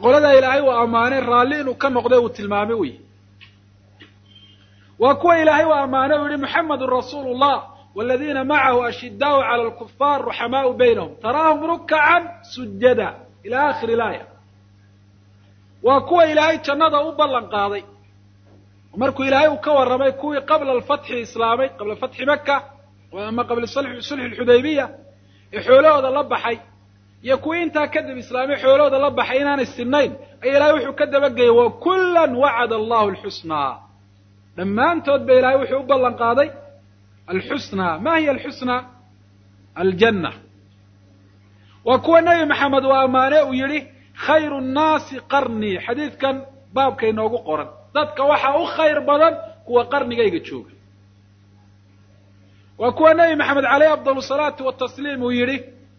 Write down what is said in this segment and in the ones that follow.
qoladaa ilaahay uu ammaanay raalli inuu ka noqday uu tilmaamay wey waa kuwa ilaahay uu ammaanay uu yihi muxamedun rasuulu llah waladiina macahu ashidaau cala alkufaar ruxamaau baynahum taraahum rukacan sujada ila akhiri laaya waa kuwa ilaahay jannada u ballan qaaday markuu ilaahay uu ka warramay kuwii qabla alfatxi islaamay qabla fatxi maka ama qabla sulxi lxudaybiya ee xoolahooda la baxay iyo kuwii intaa kadib islaamay xoolahooda la baxay inaanay sinayn ayaa ilahay wuxuu ka dabageyay wa kullan wacada allahu alxusnaa dhammaantood ba ilahay wuxuu u ballan qaaday alxusnaa ma hiya alxusnaa aljanna waa kuwa nebi maxamed uu ammaane uu yidhi khayru nnaasi qarnii xadiidkan baabka inoogu qoran dadka waxaa u khayr badan kuwa qarnigayga jooga waa kuwa nebi maxamed caleyh afdal salaatu watasliim uu yidhi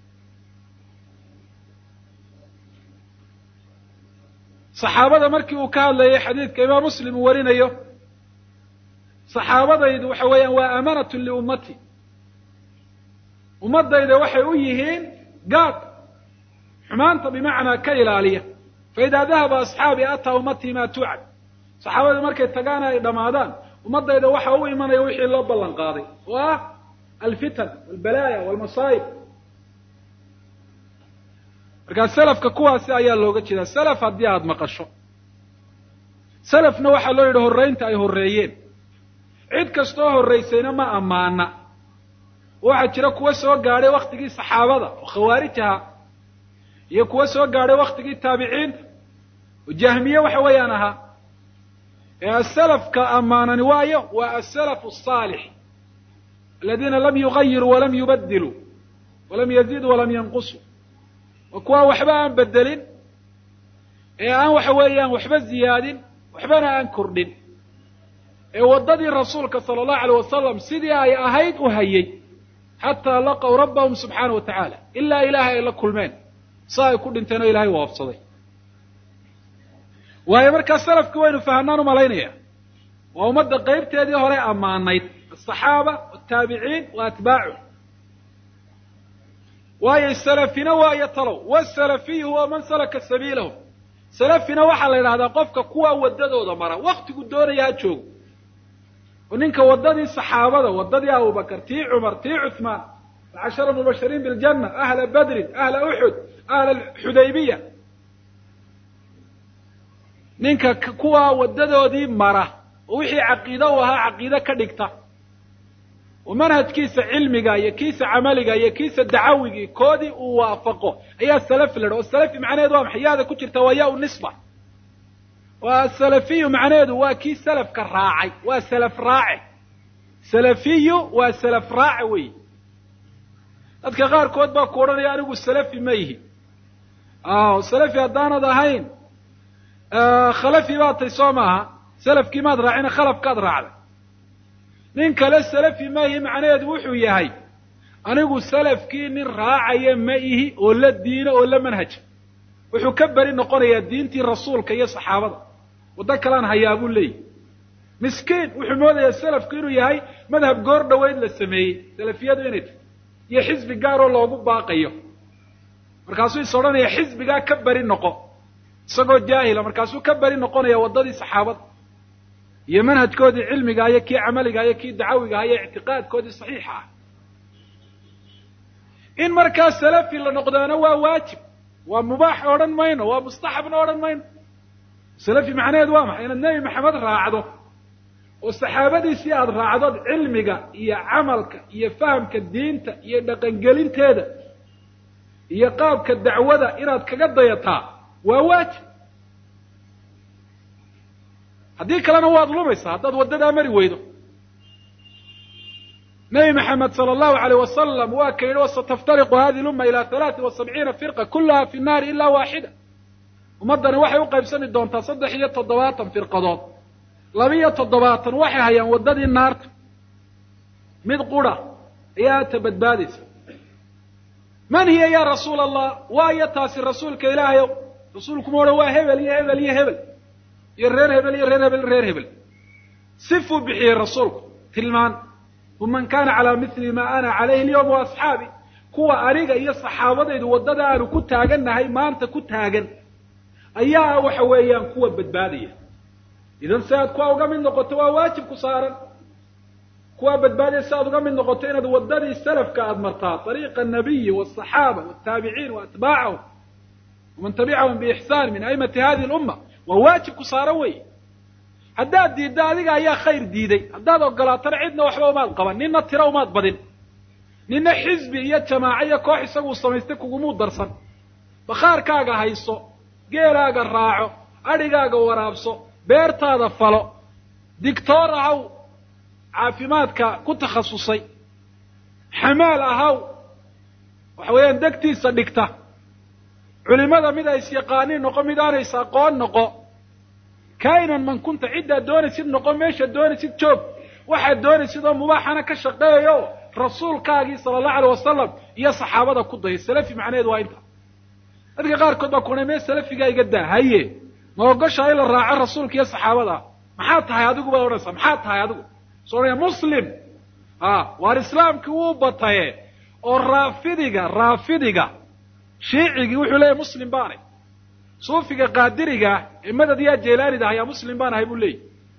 saxaabada markii uu ka hadlayay xadiidka imaam muslim uu warinayo saxaabadaydu waxa weeyaan waa amanatun liummati ummadayda waxay u yihiin gaad xumaanta bimacnaa ka ilaaliya faidaa dahaba asxaabii ataa ummatii maa tuucad saxaabadu markay tagaana ay dhammaadaan ummadayda waxa u imanaya wixii loo ballan qaaday oo ah alfitan walbalaaya walmasaa'ib markaa selafka kuwaasi ayaa looga jeedaa selaf haddii aada maqasho selafna waxaa loo yidhi horraynta ay horreeyeen cid kastoo horraysayna ma ammaana waxaa jira kuwa soo gaadhay waktigii saxaabada oo khawaarij ahaa iyo kuwa soo gaadhay waktigii taabiciinta oo jahmiye waxa weeyaan ahaa ee asalafka ammaanani waayo waa asalafu asaalix aladiina lam yugayiruu walam yubadiluu walam yaziduu walam yanqusuu waa kuwa waxba aan bedelin ee aan waxa weeyaan waxba ziyaadin waxbana aan kordhin ee waddadii rasuulka sala allahu alayh wasalam sidii ay ahayd u hayay xataa laqow rabbahum subxaana wa tacaala ilaa ilaahay ay la kulmeen sa ay ku dhinteen oo ilahay waafsaday waayo markaa salafkii waynu fahanaan u malaynaya waa ummadda qaybteedii hore ammaanayd asaxaaba wataabiciin wa atbaacu waayo salafina waayo talow wasalafiyu huwa man salaka sabiilahum salafina waxaa la yidhahdaa qofka kuwa waddadooda mara waktigu doonaya ha joogo oo ninka waddadii saxaabada waddadii abubakar tii cumar tii cuثmaan alcashara mubashiriin biاljanna ahla badrin ahla uxud ahla xudaybiya ninka kuwa waddadoodii mara oo wixii caqiide u ahaa caqiide ka dhigta oo manhajkiisa cilmiga iyo kiisa camaliga iyo kiisa dacawigii koodii uu waafaqo ayaa salafi la dha oo salafi macnaheedu waa maxay yaada ku jirta waa ya u nisba waa asalafiyu macnaheedu waa kii salafka raacay waa salaf raace salafiyu waa salaf raace wey dadka qaarkood baa ku odhanaya anigu salafi ma yihi salafi haddaanad ahayn khalafi baad tay soo maaha salafkii maad raacina khalafkaad raacday nin kale salafi ma ihi macnaheedu wuxuu yahay anigu salafkii nin raacaya ma ihi oo la diina oo la manhaja wuxuu ka beri noqonayaa diintii rasuulka iyo saxaabada waddo kalaan hayaa buu leeyahy miskiin wuxuu moodayaa salafku inuu yahay madhab goor dhoweyd la sameeyey salafiyadu inay tahy iyo xisbi gaaroo loogu baaqayo markaasuu is odhanaya xisbigaa ka beri noqo isagoo jaahila markaasuu ka beri noqonaya waddadii saxaabada iyo manhajkoodii cilmiga iyo kii camaliga iyo kii dacawiga iyo ictiqaadkoodii saxiixa ah in markaa salafi la noqdaana waa waajib waa mubaax odhan mayno waa mustaxabna odhan mayno salafi macnaheedu waa maxay inaad nebi maxamed raacdo oo saxaabadiisii aada raacdood cilmiga iyo camalka iyo fahamka diinta iyo dhaqangelinteeda iyo qaabka dacwada inaad kaga dayataa waa waajib haddii kalena waad lumaysaa haddaad waddadaa mari weydo nebi maxamed sala allahu alayh wasalam waa ka yidhi wasataftariqu hadihi lumma ila halaati wa sabciina firqa kullaha fi nnaari ila waaxida ummaddani waxay u qaybsami doontaa saddex iyo toddobaatan firqadood labiyo toddobaatan waxay hayaan waddadii naarta mid qura ayaa ta badbaadaysa man hiya ya rasuula allah waayo taasi rasuulka ilaahayow rasuulkuma odhan waa hebel iyo hebel iyo hebel iyo reer hebel iyo reer hebel reer hebel sifuu bixiyey rasuulku tilmaan hum man kana calaa mili ma ana calayhi alyawma wa asxaabi kuwa aniga iyo saxaabadaydu waddada aanu ku taagannahay maanta ku taagan ayaa waxa weeyaan kuwa badbaadaya idan si aad kuwa uga mid noqoto waa waajib ku saaran kuwaa badbaadaya si aad uga mid noqoto inaad waddadii salafka aada martaa ariiqa anabiyi waalsaxaaba waaltaabiciin waatbaacahum waman tabicahum biixsaan min aimati hadihi lumma waa waajib ku saaran wey haddaad diiddo adiga ayaa khayr diiday haddaad ogolaatana cidna waxba umaad qaban nina tiro umaad badin nina xisbi iyo jamaaco iyo koox isaguu samaystay kugumuu darsan bakhaarkaaga hayso geelaaga raaco adhigaaga waraabso beertaada falo digtoor ahaw caafimaadka ku takhasusay xamaal ahaw waxa weeyaan degtiisa dhigta culimada mid ay isyaqaaniin noqo mid aanaysa aqoon noqo kainan man kunta ciddaad doonaysid noqo meeshaad doonaysid joog waxaad doonaysid oo mubaaxana ka shaqeeyo rasuulkaagii sala allahu alay wasalam iyo saxaabada ku daya salafi macnaheedu waa inta dadka qaarkood baa kuna mee salafigaa iga daa haye ma ogoshaa in la raaco rasuulka iyo saxaabada maxaa tahay adigu baad odhanaysaa maxaa tahay adigu soo odhanaya muslim a waar islaamkii wuu bataye oo raafidiga raafidiga shiicigii wuxuu leeyahy muslim baanay suufiga qaadiriga ee madad yaa jeelaanida ayaa muslim baan ahay buu leeyahy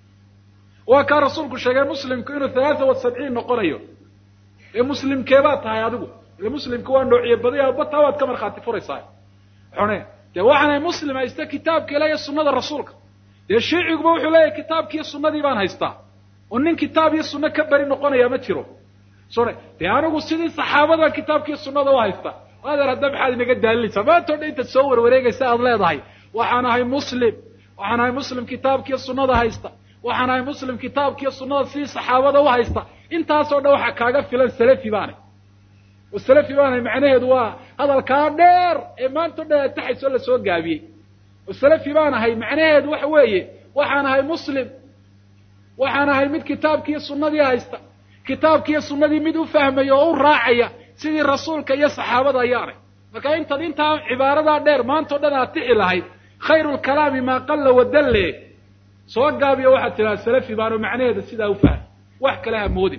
waa kaa rasuulku sheegay muslimku inuu halaata wa sabciin noqonayo ee muslimkeebaad tahay adigu ile muslimka waa noociye badaya bataa waad ka markhaati furaysaa xune dee waxaanay muslim haysta kitaabka ilaah iyo sunnada rasuulka dee shiiciguba wuxuu leeyahay kitaabkiiyo sunnadii baan haystaa oo nin kitaab iyo sunno ka beri noqonaya ma jiro sone dee anigu sidii saxaabadan kitaabkiiyo sunnada u haysta adeer hadda maxaad inaga daalinaysaa maantao dhan intaad soo warwareegaysa aad leedahay waxaan ahay muslim waxaan ahay muslim kitaabkiiyo sunnada haysta waxaan ahay muslim kitaabkiiyo sunnada sidii saxaabada u haysta intaasoo dhan waxaa kaaga filan salafi baanay oo salafi baanay macnaheedu waa hadalkaa dheer ee maanta o dhan aad taxaysoo lasoo gaabiyey oo salafi baan ahay macnaheedu waxa weeye waxaan ahay muslim waxaan ahay mid kitaabkiiyo sunnadii haysta kitaabkiiyo sunnadii mid u fahmaya oo u raacaya sidii rasuulka iyo saxaabada ayaanay marka intaad intaa cibaaradaa dheer maanta o dhan aad tixi lahayd khayru lkalaami maa qalla wadalle soo gaabiyo waxaad tidhaha salafi baano macnaheeda sidaa u fahmay wax kale ha moodin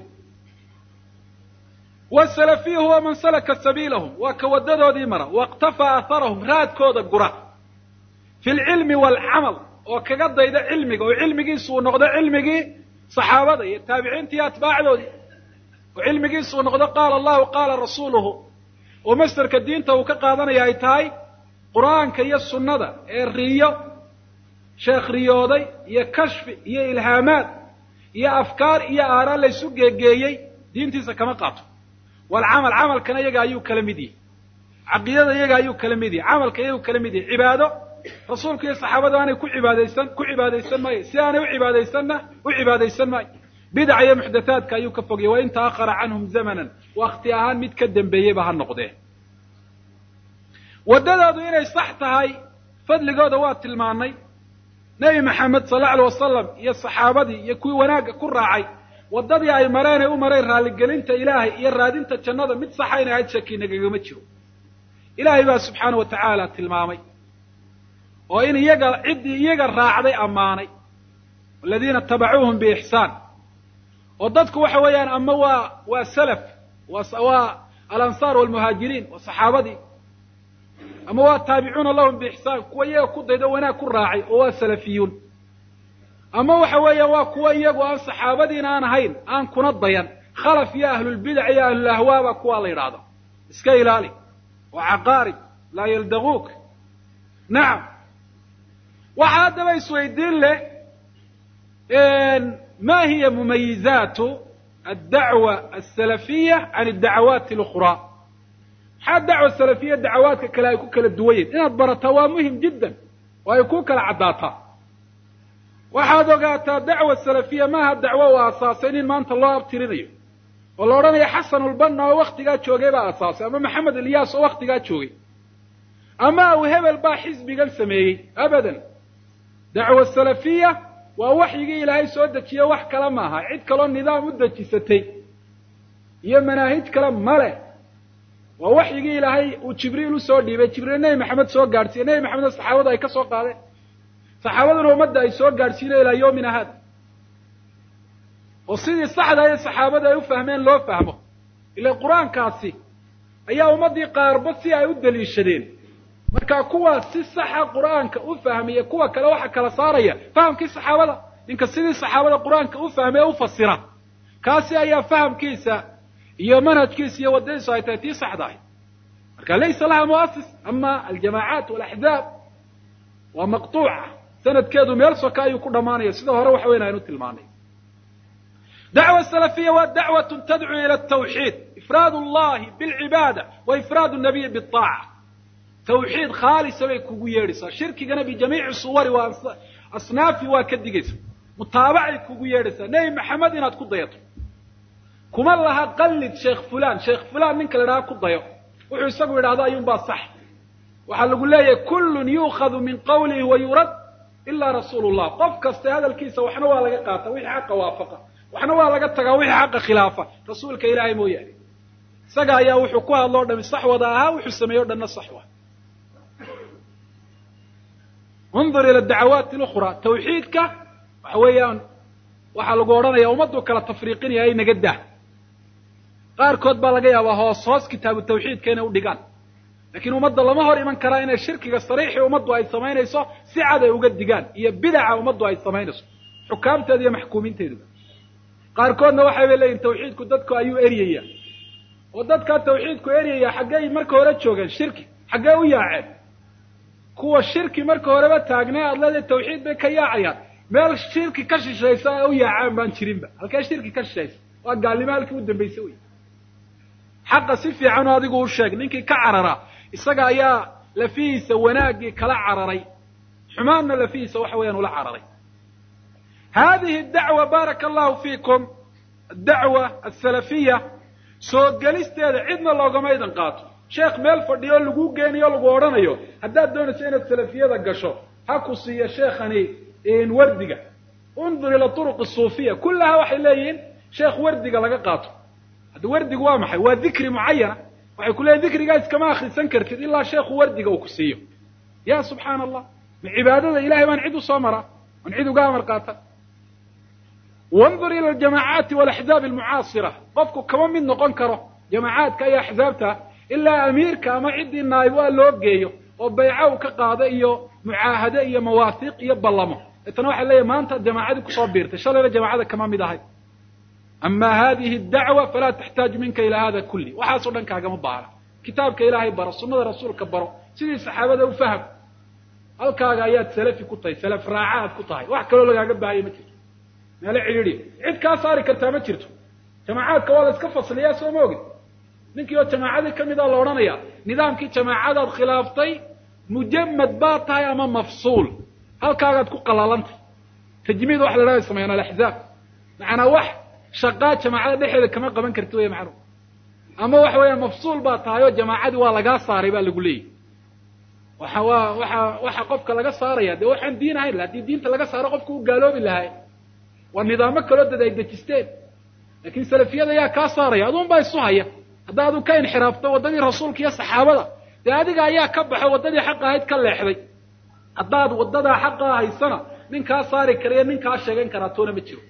wasalafiyu huwa man salaka sabiilahum waa ka waddadoodii mara wاktafaa aharahum raadkooda gura fi lcilmi waalcamal oo kaga dayda cilmiga oo cilmigiisu uu noqdo cilmigii saxaabada iyo taabiciinta iyo atbaacdoodii oo cilmigiisu uu noqdo qaala allahu qaala rasuuluhu oo masderka diinta uu ka qaadanaya ay tahay qur'aanka iyo sunnada ee riyo sheekh riyooday iyo kashfi iyo ilhaamaad iyo afkaar iyo aaraan laysu geegeeyey diintiisa kama qaato walcamal camalkana iyaga ayuu kala mid yahay caqiidada iyaga ayuu kala mid yahay camalka iyagu kala mid yahay cibaado rasuulka iyo saxaabada aanay ku cibaadaysan ku cibaadaysan maayo si aanay u cibaadaysanna u cibaadaysan maayo bidaca iyo muxdathaadka ayuu ka fogayay wain ta'ahara canhum zamanan wakti ahaan mid ka dembeeyeyba ha noqdee waddadoodu inay sax tahay fadligooda waa tilmaanay nebi maxamed sal alla alay wasalam iyo saxaabadii iyo kuwii wanaagga ku raacay waddadii ay mareen ay u mareen raalligelinta ilaahay iyo raadinta jannada mid saxa inay ahayd shaki nagagama jiro ilaahay baa subxaana wa tacaala tilmaamay oo in iyaga ciddii iyaga raacday ammaanay aladiina tabacuuhum biixsaan oo dadku waxa weeyaan ama waa waa salaf waa alansaar walmuhaajiriin waa saxaabadii ama waa taabicuuna lahum biixsaan kuwa iyaga ku daydo wanaag ku raacay oo waa salafiyuun ama waxa weeya waa kuwa iyagu aan saxaabadiina aan ahayn aan kuna dayan khalaf iyo ahlulbidac iyo ahlulahwaaba kuwaa la yidhaahdo iska ilaali waa caqaarib laa yaldaguuk nacam waxaa haddaba isweydiin leh ma hiya mumayizaatu addacwa asalafiya can addacawaati اlukhraa maxaa dacwa salafiya dacawaadka kale ay ku kala duwan yihin inaad barataa waa muhim jiddan oo ay ku kala caddaataa waxaad ogaataa dacwa salafiya maaha dacwo uu aasaasay nin maanta loo abtirinayo oo la odhanayo xasanulbanna oo waktigaa joogay baa aasaasay ama maxamed ilyaas oo waktigaa joogay ama aw hebel baa xisbigan sameeyey abadan dacwa salafiya waa waxyigii ilaahay soo dejiye wax kale maaha cid kaloo nidaam u dejisatay iyo manaahij kale male waa waxyigii ilaahay uu jibriil usoo dhiibay jibriil nebi maxamed soo gaadhsiiye nebi maxamedna saxaabadu ay ka soo qaadeen saxaabaduna ummadda ay soo gaadhsiinayo ilaa yoomina haada oo sidii saxda ee saxaabada ay u fahmeen loo fahmo ila qur-aankaasi ayaa ummaddii qaarba si ay u daliishadeen marka kuwa si saxa qur'aanka u fahmaya kuwa kale waxa kala saaraya fahamkii saxaabada ninka sidii saxaabada qur'aanka u fahmay ee u fasira kaasi ayaa fahamkiisa iyo manhajkiisa iyo waddadiisu ay tahay tii saxda ahy marka laysa laha muasis ama aljamaacaat walaxzaab waa maqtuuca sanadkeedu meel soka ayuu ku dhammaanaya sida hore waxa weyn aynu tilmaanay dacwa salafiya waa dacwatun tadcuu ila atawxiid ifraad allahi bilcibaada wa ifraad nabiyi biaaca tawxiid khaalisa bay kugu yeedhaysaa shirkigana bijamiici suwari waa asnaafi waa ka digaysa mutaabacay kugu yeedhaysaa nebi maxamed inaad ku dayato kuma laha qallid sheekh fulan sheekh fulan ninka la idhaha ku dayo wuxuu isagu yidhahdo ayuunbaa sax waxaa lagu leeyahay kullun yuukhadu min qawlihi wa yurad ilaa rasuulu llah qof kasta hadalkiisa waxna waa laga qaata wixii xaqa waafaqa waxna waa laga tagaa wixii xaqa khilaafa rasuulka ilaahay mooyaane isaga ayaa wuxuu ku hadlo o dhami sax wada ahaa wuxuu sameeye o dhanna sax wa undur ila dacawaati lukhra tawxiidka waxa weeyaan waxaa lagu odhanaya ummaddu kala tafriiqinaya ay naga dah qaarkood baa laga yaabaa hoos hoos kitaabu tawxiidka inay u dhigaan lakiin ummadda lama hor iman karaa inay shirkiga sariixii ummaddu ay samaynayso si cad ay uga digaan iyo bidaca ummaddu ay samaynayso xukaamteeda iyo maxkuumiinteeduba qaarkoodna waxay bay leeyihin tawxiidku dadku ayuu eryaya oo dadkaa tawxiidku eryaya xaggey marka hore joogeen shirki xaggee u yaaceen kuwa shirki marka horeba taagnay aad leedahay tawxiid bay ka yaacayaan meel shirki ka shishaysa ee u yaacaan baan jirinba halkee shirki ka shishaysa waa gaalnimo halkii u dambaysa wey xaqa si fiican oo adigu u sheeg ninkii ka cararaa isaga ayaa lafihiisa wanaaggii kala cararay xumaanna lafihiisa waxa weeyaan ula cararay hadihi dacwa baaraka allahu fiikum adacwa asalafiya soo gelisteeda cidna loogama idan qaato sheekh meel fadhiyo lagu geeniyo lagu odhanayo haddaad doonayso inaad salafiyada gasho ha ku siiyo sheekhani wardiga undur ila turuq suufiya kullaha waxay leeyihiin sheekh wardiga laga qaato hadda wardigu waa maxay waa dikri mucayana waxay ku leeyihin dikrigaa iskama akrisan kartid ilaa sheekhu wardiga uu ku siiyo ya subxaana allah ma cibaadada ilahay baan cid u soo maraa aan cid uga amar qaata wandur ila aljamaacaati walaxzaab almucaasira qofku kama mid noqon karo jamaacaadka iyo axzaabta ilaa amiirka ama ciddii naayib a loo geeyo oo bayca uu ka qaado iyo mucaahade iyo mawaahiiq iyo ballamo deetana waxay leeyahy maanta jamaacadii kusoo biirtay shalayna jamaacada kama mid ahay ama hadihi dacwa falaa taxtaaju minka ila hada kulli waxaasoo dhan kaagama baahna kitaabka ilaahay baro sunnada rasuulka baro sidii saxaabada u faham halkaaga ayaad salafi ku tahay salaf raaca aad ku tahay wax kaloo lagaaga baahaya ma jirto meelo cidhiidhi cid kaa saari kartaa ma jirto jamaacaadka waa la iska fasliyaa soo ma ogid ninkii oo jamaacadii ka mid a la odhanaya nidaamkii jamaacadaad khilaaftay mujamad baad tahay ama mafsuul halkaagaad ku qalaalantay tajmiid waxa la dhaha sameeyaan alaxzaab macanaa wax shaqaa jamaacada dhexeeda kama qaban karti wey macnu ama waxa weeyaan mafsuul baa tahay oo jamaacadii waa lagaa saaray baa lagu leeyahy waxa waa waxa waxa qofka laga saaraya dee waxaan diin ahayn haddii diinta laga saaro qofka u gaaloobi lahay waa nidaamo kaloo dad ay dejisteen lakin salafiyada ayaa kaa saaraya adun baa isu haya hadda adu ka inxiraafto waddadii rasuulka iyo saxaabada dee adiga ayaa ka baxo waddadii xaqa ahayd ka leexday haddaad waddadaa xaqaa haysana nin kaa saari karayo nin kaa sheegan karaa toona ma jiro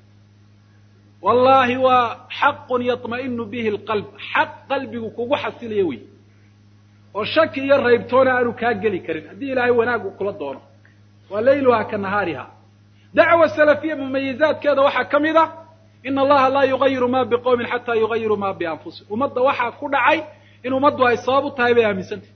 wallahi waa xaqun yaطma'inu bihi alqalb xaq qalbigu kugu xasilaya wey oo shaki iyo raybtoona aanu kaa geli karin haddii ilaahay wanaag uu kula doono waa layluha ka nahaariha dacwa salafiya mumayizaadkeeda waxaa ka mid a ina allaha laa yugayiru ma biqowmin xataa yugayiru ma bianfusihim ummadda waxaa ku dhacay in ummaddu ay sabab u tahay bay aaminsantah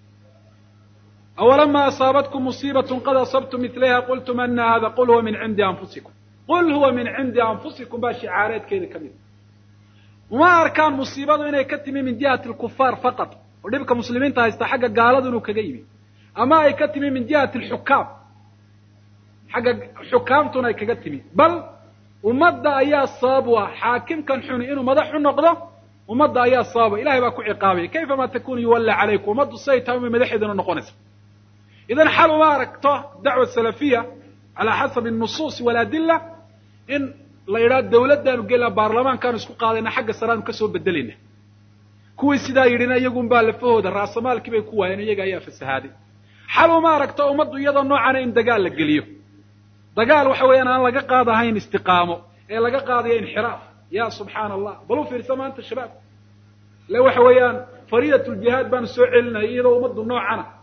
awalama asaabatkum musiibatun qad asabtum milayha qultum ana hada qul huwa min cindi anfusikum qul huwa min cindi anfusikum baa shicaareedkeeda ka mid uma arkaan musiibadu inay ka timi min jihati lkufaar faqat oo dhibka muslimiinta haysta xagga gaaladu inuu kaga yimi ama ay ka timi min jihati alxukaam xagga xukaamtuna ay kaga timi bal ummadda ayaa sabab u ah xaakimkan xuni inuu madax u noqdo ummadda ayaa sababa ilahay baa ku ciqaabaya kayfa ma takunu yuwalla calaykum ummaddu siday tahay umay madaxeeduna noqonaysa idan xal uma aragto dacwa salafiya calaa xasabi nusuusi waladilla in la yidhaha dawladdaanu gelina baarlamaankaanu isku qaadayna xagga saraanu kasoo bedelayna kuwii sidaa yidhina iyagun baa lafahooda raasamaalkii bay ku waayeen iyaga ayaa fasahaaday xal uma aragto ummaddu iyadoo noocana in dagaal la geliyo dagaal waxa weeyaan aan laga qaadahayn istiqaamo ee laga qaadayo inxiraaf ya subxaana allah bal u fiirsa maanta shabaab le waxa weeyaan fariidat ljihaad baanu soo celinaya iyadoo ummaddu noocana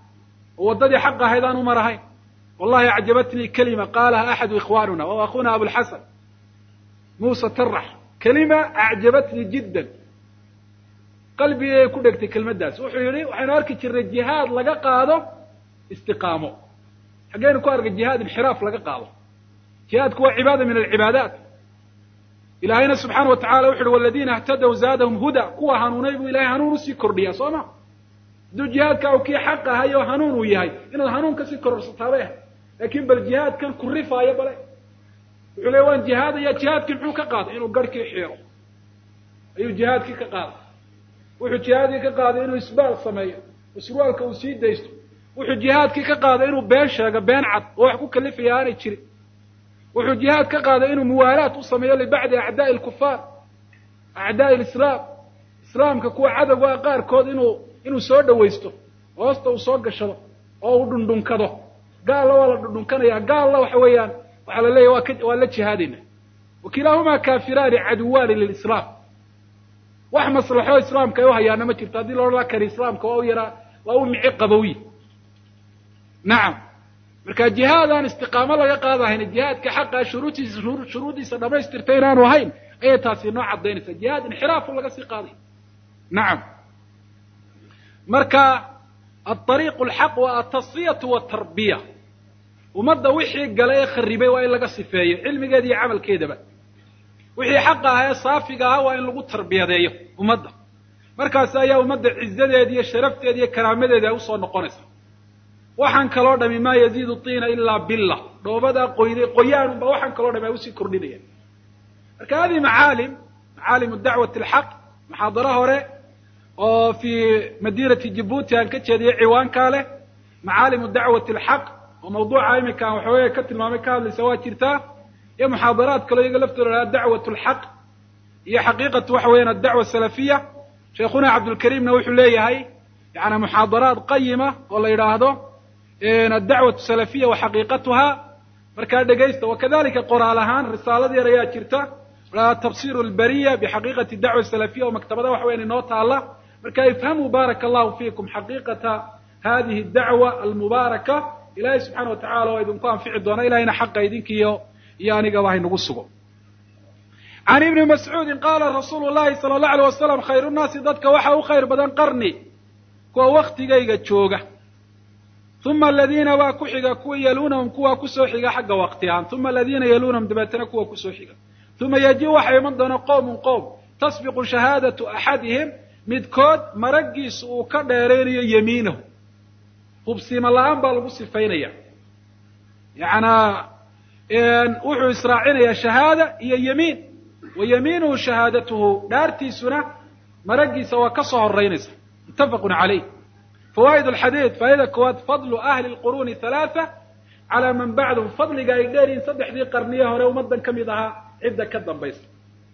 oo waddadii xaq ahayd aan u marahayn wallahi acjabatnii kelima qaalaha axadu ikhwaanuna wa akhuna abulxasan muuse tarax kelima acjabatnii jiddan qalbigay ku dhegtay kelmaddaas wuxuu yidhi waxaynu arki jirnay jihaad laga qaado istiqaamo xaggeynu ku arkay jihaad inxiraaf laga qaado jihaadku waa cibaada min alcibaadaat ilaahayna subxaana wa tacala wuxu uhi waladiina اhtadaw zaadahum huda kuwa hanuunay buu ilahay hanuun usii kordhiyaa soo ma hadduu jihaadka u kii xaq ahay oo hanuun uu yahay inaad hanuun kasii kororsataa ahay laakin bal jihaadkan ku rifaayo bale wuxuu leey waan jihaadaya jihaadkii muxuu ka qaaday inuu garhkii xiiro ayuu jihaadkii ka qaaday wuxuu jihaadkii ka qaaday inuu isbaal sameeyo oo surwaalka uu sii daysto wuxuu jihaadkii ka qaaday inuu been sheego been cad oo wax ku kalifaya aanay jirin wuxuu jihaad ka qaaday inuu muwaalaat u sameeyo libacdi acdaa'i alkufaar acdaa'i alislaam islaamka kuwa cadowga qaarkood inuu inuu soo dhawaysto hoosta uu soo gashado oo uu dhundhunkado gaalna waa la dhundhunkanaya gaalna waxa weeyaan waxaa la leeyahy waa ka waa la jihaadayna wakilaahumaa kaafiraani caduwaani lilislaam wax maslaxo islaamka ay u hayaana ma jirto haddii laodhan la kari islaamka waa u yaraa waa u mici qabowi nacam marka jihaadaan istiqaamo laga qaadahayna jihaadka xaqa shuruudtiisa shuruuddiisa dhamaystirta inaanu ahayn ayay taasi noo cadaynaysaa jihaad inxiraafu laga sii qaaday nacam marka aariiqu alxaq waa atasfiyatu watarbiya ummadda wixii gala ee kharibay waa in laga sifeeyo cilmigeeda iyo camalkeedaba wixii xaqa ah ee saafiga ahaa waa in lagu tarbiyadeeyo ummadda markaas ayaa ummadda cizadeeda iyo sharafteeda iyo karaamadeeda ay usoo noqonaysa waxaan kaloo dhami maa yaziidu tiina ilaa billa dhoobadaa qoyday qoyaanunba waxaan kaloo dhami ay usii kordhinayaan marka hadihi macaalim macaalim dacwati alxaq muxaadaro hore oo fii madiinati jibuuti aan ka jeediyey ciwaankaa leh macaalimu dacwati alxaq oo mawduuca iminka aan waxaweye ka tilmaamay ka hadlaysa waa jirtaa iyo muxaadaraad kaloo iyaga laftooda lahaa dacwat alxaq iyo xaqiiqatu waxa weeyaan addacwa asalafiya sheekhuna cabdulkariimna wuxuu leeyahay yani muxaadaraad qayima oo la yidhaahdo addacwatu salafiya wa xaqiiqatuha markaa dhegaysta wakadalika qoraal ahaan risaalad yar ayaa jirta tabsir lbariya bixaqiiqati dacwa salafiya oo maktabada waxa weyan inoo taala marka ifhamuu baaraka allahu fiikum xaqiiqata hadihi dacwa almubaaraka ilahay subxana wa tacala waa idinku anfici doona ilahayna xaqa idinkiiyo iyo anigaba haynagu sugo can ibni mascuudin qaala rasuulu llahi sala allahu alay wasalam khayru nnaasi dadka waxa u khayr badan qarni kuwa waktigayga jooga uma aladiina waa ku xiga kuwa yaluunahum kuwa kusoo xiga xagga waqti ahaan uma aladiina yaluunahum dabeetana kuwa kusoo xiga uma yaji waxaa iman doona qowmun qowm tasbiqu shahaadatu axadihim midkood maraggiisu uu ka dheeraynayo yamiinahu hubsiima la-aan baa lagu sifaynaya yacanaa wuxuu israacinayaa shahaada iyo yamiin wa yamiinuhu shahaadatuhu dhaartiisuna maraggiisa waa ka soo horeynaysa muttafaqun calayh fawaa'id alxadiid faa'ida koowaad fadlu ahli lquruuni halaatha calaa man bacdahum fadliga ay dheeryihin saddexdii qarniye hore ummaddan ka mid ahaa cidda ka dambaysa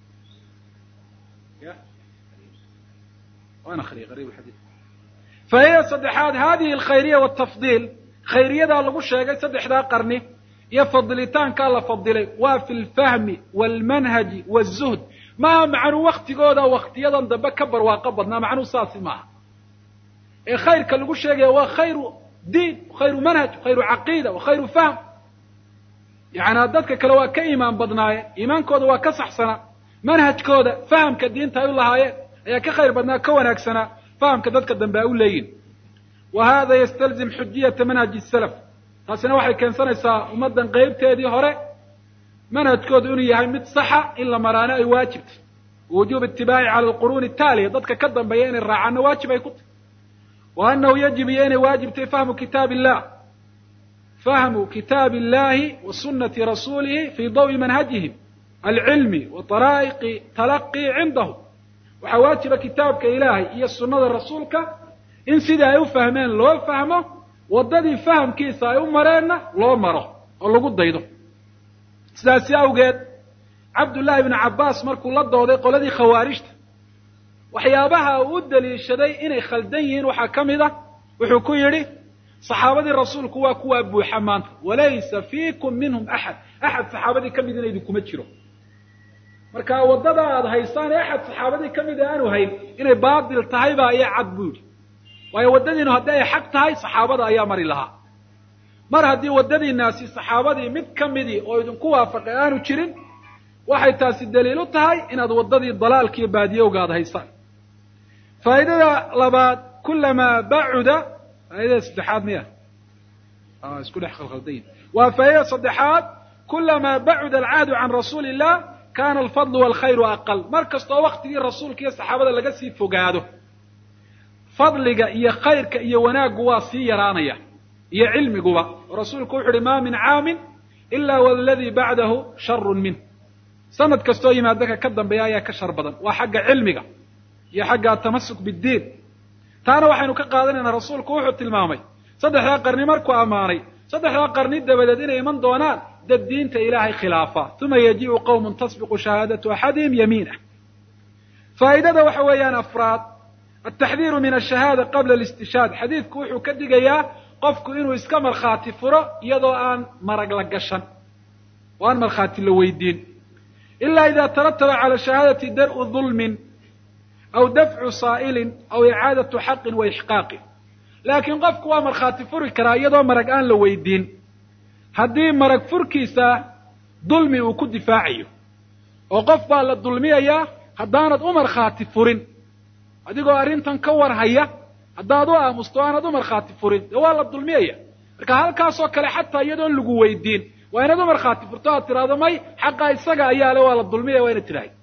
faa'ida saddexaad hadihi alkhayriya waltafdiil khayriyadaa lagu sheegay saddexdaa qarni iyo fadilitaankaa la fadilay waa fi lfahmi waalmanhaji wazuhd maaha macnuu waktigooda waktiyadan dambe ka barwaaqo badnaa macnuu saasi maaha ee khayrka lagu sheegaya waa khayru diin khayru manhaj khayru caqiida wa khayru fahm yacanaa dadka kale waa ka iimaan badnaayeen iimaankooda waa ka saxsanaa manhajkooda fahamka diinta ay u lahaayeen ayaa ka khayr badnaa ka wanaagsanaa fahamka dadka dambe ay u leeyihin wa hada yastalzim xujiyata manhaji salaf taasina waxay keensanaysaa ummaddan qeybteedii hore manhajkoodu inuu yahay mid saxa in la maraano ay waajibtay wujuub itibaaci cala alquruuni ataaliya dadka ka dambeeya inay raacaano waajib ay ku tahy wa annahu yajib iyo inay waajibtay fahmu kitaab illah fahmu kitaab illahi wa sunati rasuulihi fii dawi manhajihim alcilmi wa daraa'iqi talaqii cindahum waxaa waajiba kitaabka ilaahay iyo sunnada rasuulka in sidai ay u fahmeen loo fahmo waddadii fahamkiisa ay u mareenna loo maro oo lagu daydo sidaasi awgeed cabdullaahi ibnu cabbaas markuu la dooday qoladii khawaarijta waxyaabaha uu u daliishaday inay khaldan yihiin waxaa ka mid a wuxuu ku yidhi saxaabadii rasuulku waa kuwaa buuxa maanta walaysa fiikum minhum axad axad saxaabadii ka midina idinkuma jiro marka waddada aada haysaan ee axad saxaabadii ka mid a aanu hayn inay baatil tahay baa iyo cad buu yidhi waayo waddadiinu haddii ay xaq tahay saxaabada ayaa mari lahaa mar haddii waddadiinaasi saxaabadii mid ka midii oo idinku waafaqay aanu jirin waxay taasi daliil u tahay inaad waddadii dalaalkiiyo baadiyowga ad haysaan faa'idada labaad kulamaa bacuda faa'idada saddexaad miya isku dhex khalkhaldayin waa faa'idada saddexaad kulamaa bacuda alcahdu can rasuuli illah kana alfadlu walkhayru aqal mar kastoo waktigii rasuulka iyo saxaabada laga sii fogaado fadliga iyo khayrka iyo wanaaggu waa sii yaraanaya iyo cilmiguba oo rasuulku wuxu uhi ma min caamin ila waladii bacdahu sharun minh sanad kastoo yimaadaka ka dambeeya ayaa ka shar badan waa xagga cilmiga iyo xagga atamasuk biddiin taana waxaynu ka qaadanaynaa rasuulku wuxuu tilmaamay saddexdaa qarni markuu ammaanay saddexdaa qarni dabadeed inay iman doonaan dad diinta ilaahay khilaafa uma yajii'u qowmun tasbiqu shahaadatu axadihim yamiinah faa'idada waxa weeyaan afraad altaxdiiru min ashahaada qabla alistishaad xadiidku wuxuu ka digayaa qofku inuu iska markhaati furo iyadoo aan marag la gashan oo aan markhaati la weydiin ila ida tarataba cala shahaadati dar'u dulmin aw dafcu saa'ilin aw icaadatu xaqin wa ixqaaqin laakiin qofku waa markhaati furi karaa iyadoo marag aan la weydiin haddii marag furkiisa dulmi uu ku difaacayo oo qof baa la dulmiyayaa haddaanad u markhaati furin adigoo arrintan ka war haya haddaad u aamusto aanad u markhaati furin dee waa la dulmiyaya marka halkaasoo kale xataa iyadoon lagu weydiin waa inaad u markhaati furto aad tidhahdo may xaqa isaga ayaa le waa la dulmiyaya waa inaad tidhahda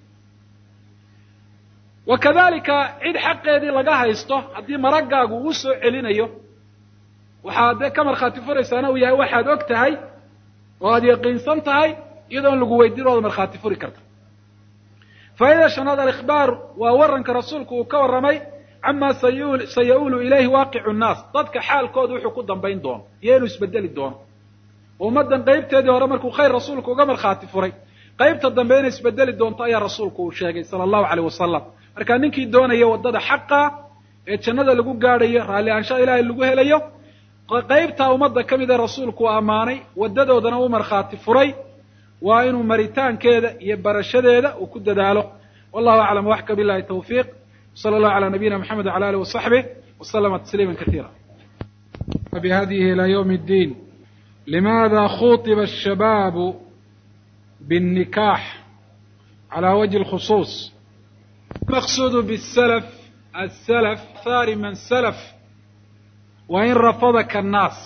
wa kadalika cid xaqeedii laga haysto haddii maraggaagu uu soo celinayo waxaad dee ka markhaati furaysaana uu yahay waxaad og tahay oo aad yaqiinsan tahay iyadoon lagu weydiin waad markhaati furi karta faa'idada shanaad alikhbaar waa warranka rasuulku uu ka warramay cama sayauulu ilayhi waaqicu nnaas dadka xaalkooda wuxuu ku dambayn doono iyo inuu isbedeli doono ummaddan qaybteedii hore markuu khayr rasuulku uga markhaati furay qaybta dambe inay isbedeli doonto ayaa rasuulku uu sheegay sala allahu aleyh wasalam marka ninkii doonaya waddada xaqa ee jannada lagu gaadhayo raalli aanshaha ilaahay lagu helayo qaybtaa ummadda ka mid ee rasuulku uu ammaanay waddadoodana u markhaati furay waa inuu maritaankeeda iyo barashadeeda uu ku dadaalo wallahu aclam waxka billahi tawfiiq wsala allahu calaa nabiyina mxamed wcala alih wasaxbih waslama tasliima kasiira bihadihi ila ywm اddiin limaada khuطiba الshabaabu bالnikaax calى wajhi اlkhusuus maqsuudu bالslf aلslf athari man slf wa in rafadaka الnaas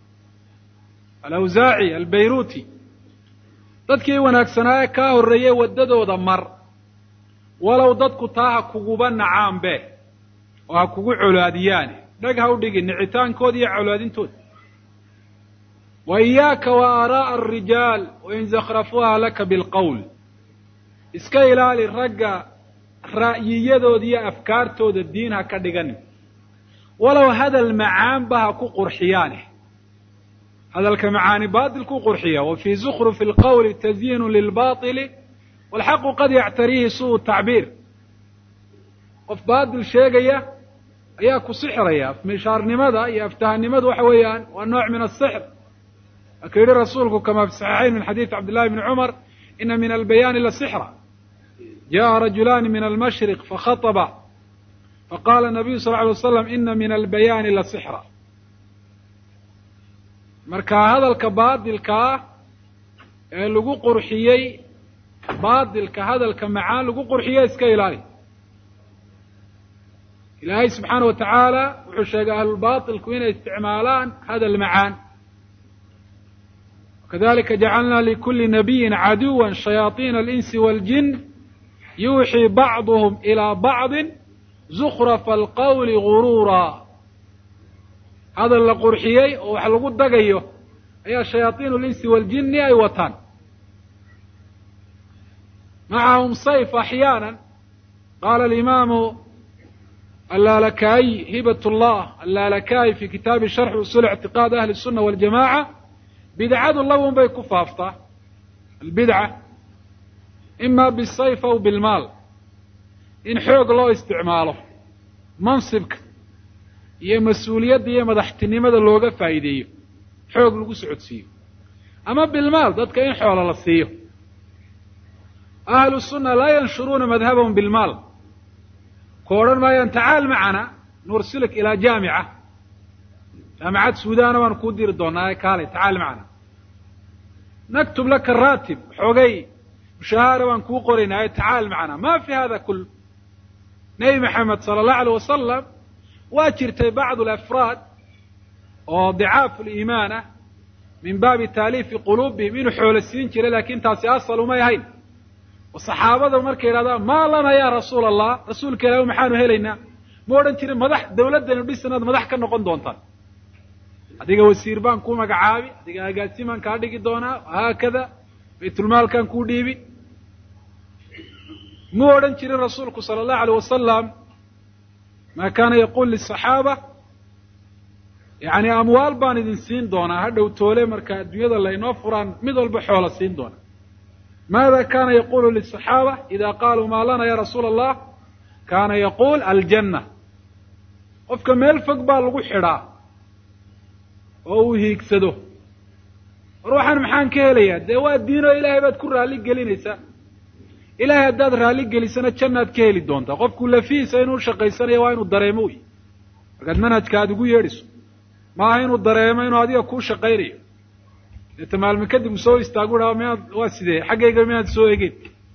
alawsaaci albayruuti dadkii wanaagsanaaye kaa horreeyey waddadooda mar walow dadku taa ha kuguba nacaanbe oo ha kugu colaadiyaane dheg ha u dhigin nicitaankooda iyo colaadintooda wa iyaaka wa aaraa'a alrijaal wain zakhrafuuha laka bilqowl iska ilaali ragga ra'yiyadooda iyo afkaartooda diin ha ka dhiganin walow hadal macaanba ha ku qurxiyaane hadalka macaani baatilkuu qurxiya wa fii zukrufi alqowli tazyiinu lilbaطili walxaqu qad yactariihi suu tacbiir qof baatil sheegaya ayaa ku sixraya mishaarnimada iyo aftahanimadu waxa weeyaan waa nooc min asixr marka yihi rasuulku kama fi saxiixayn min xadiidi cabdillahi bni cumar ina min albayaani lasixra jaءa rajulaani min almashriq fakhaطba faqala nabiyu sal ly alay waslam ina min albayaani lasixra marka hadalka baadilka ah ee lagu qurxiyey baadilka hadalka macaan lagu qurxiye iska ilaali ilaahay subxaana wa tacaala wuxuu sheegay ahlulbatilku inay isticmaalaan hadal macaan wakadalika jacalna likuli nabiyin caduwa shayaaiina alinsi waaljin yuuxii bacduhum ilaa bacdin zukrafa alqawli guruura hadal la qurxiyey oo wax lagu dagayo ayaa shayaaiinu linsi waaljini ay wataan macahum sayf axyaana qaala alimaamu allaalakaayi hibat llah allaalakaayi fi kitaabi sharxi usul ictiqaad ahli الsuna waljamaca bidcadu lawn bay ku faaftaa albidca ima bisayf aw bilmaal in xoog loo isticmaalo mansibka iyo mas-uuliyadda iyo madaxtinimada looga faa'iideeyo xoog lagu socodsiiyo ama bilmaal dadka in xoolo la siiyo ahlu sunna laa yanshuruuna madhabahum bilmaal ku odhan maayaan tacaal macana nursiluk ilaa jaamica jaamicad suudana baanu kuu diri doonaa kaalay tacaali macana naktub laka raatib xoogay mushahaara baan kuu qoraynaayo tacaal macana ma fi hada kul nebi maxamed sala allahu alay wasalam waa jirtay bacdu alafraad oo dicaafu liimaan ah min baabi taaliifi quluubihim inuu xoolo siin jiray laakin taasi asal umay ahayn oo saxaabada markay yidhahdaan maa lana ya rasuula allah rasuulka ilaah maxaanu helaynaa ma odhan jirin madax dawladdanu dhis inaad madax ka noqon doontaan adiga wasiir baan kuu magacaabi adiga agaasimaan kaa dhigi doonaa haakada baytulmaalkaan kuu dhiibi mu odhan jirin rasuulku sala allahu alayh wasalam ma kaana yaqul lisaxaaba yani amwaal baan idin siin doonaa ha dhow toole marka adduunyada laynoo furaan mid walba xoola siin doona maada kana yaqulu lisaxaaba ida qaaluu maa lana ya rasuula allah kaana yaquul aljanna qofka meel fog baa lagu xidhaa oo uu hiigsado war waxaan maxaan ka helayaa dee waa diinoo ilaahay baad ku raalli gelinaysaa ilaahay haddaad raalli gelisana jannaad ka heli doontaa qofku lafihiisa inuu shaqaysanayo waa inuu dareemo wey markaad manhajka aada ugu yeedhiso maaha inuu dareemo inuu adiga kuu shaqaynayo deeta maalme kadib u soo istaagu ha miyaad waa sidee xaggayga miyaad soo egeen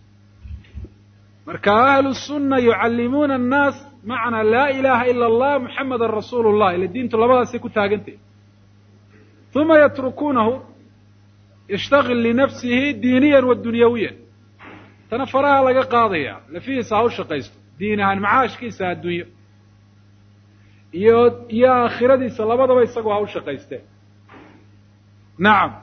marka ahlu sunna yucallimuuna annaas macnaa laa ilaha ila allah muxamadan rasuulu llah ila diintu labadaasay ku taagantahy uma yatrukuunahu yashtagil linafsihi diiniyan wa dunyawiyan tana faraha laga qaadaya lafihiisa ha u shaqaysto diin ahaan macaashkiisa adduunyo iyo iyo aakhiradiisa labadaba isagoo ha u shaqaysteen nacam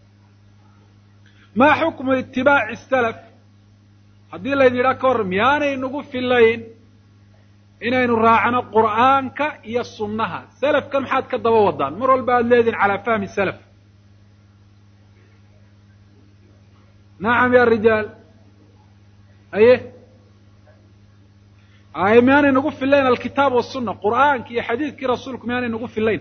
maa xukmu itibaaci salaf haddii laydin yidhaha ka hor miyaanay nagu filayn inaynu raacno qur'aanka iyo sunnaha salafkan maxaad ka daba wadaan mar walba aada leedihin calaa fahmi salaf nacam ya rijaal aye aye miyaanay nagu filayn alkitaab wasunna qur'aanki iyo xadiidkii rasuulku miyaanay nagu filayn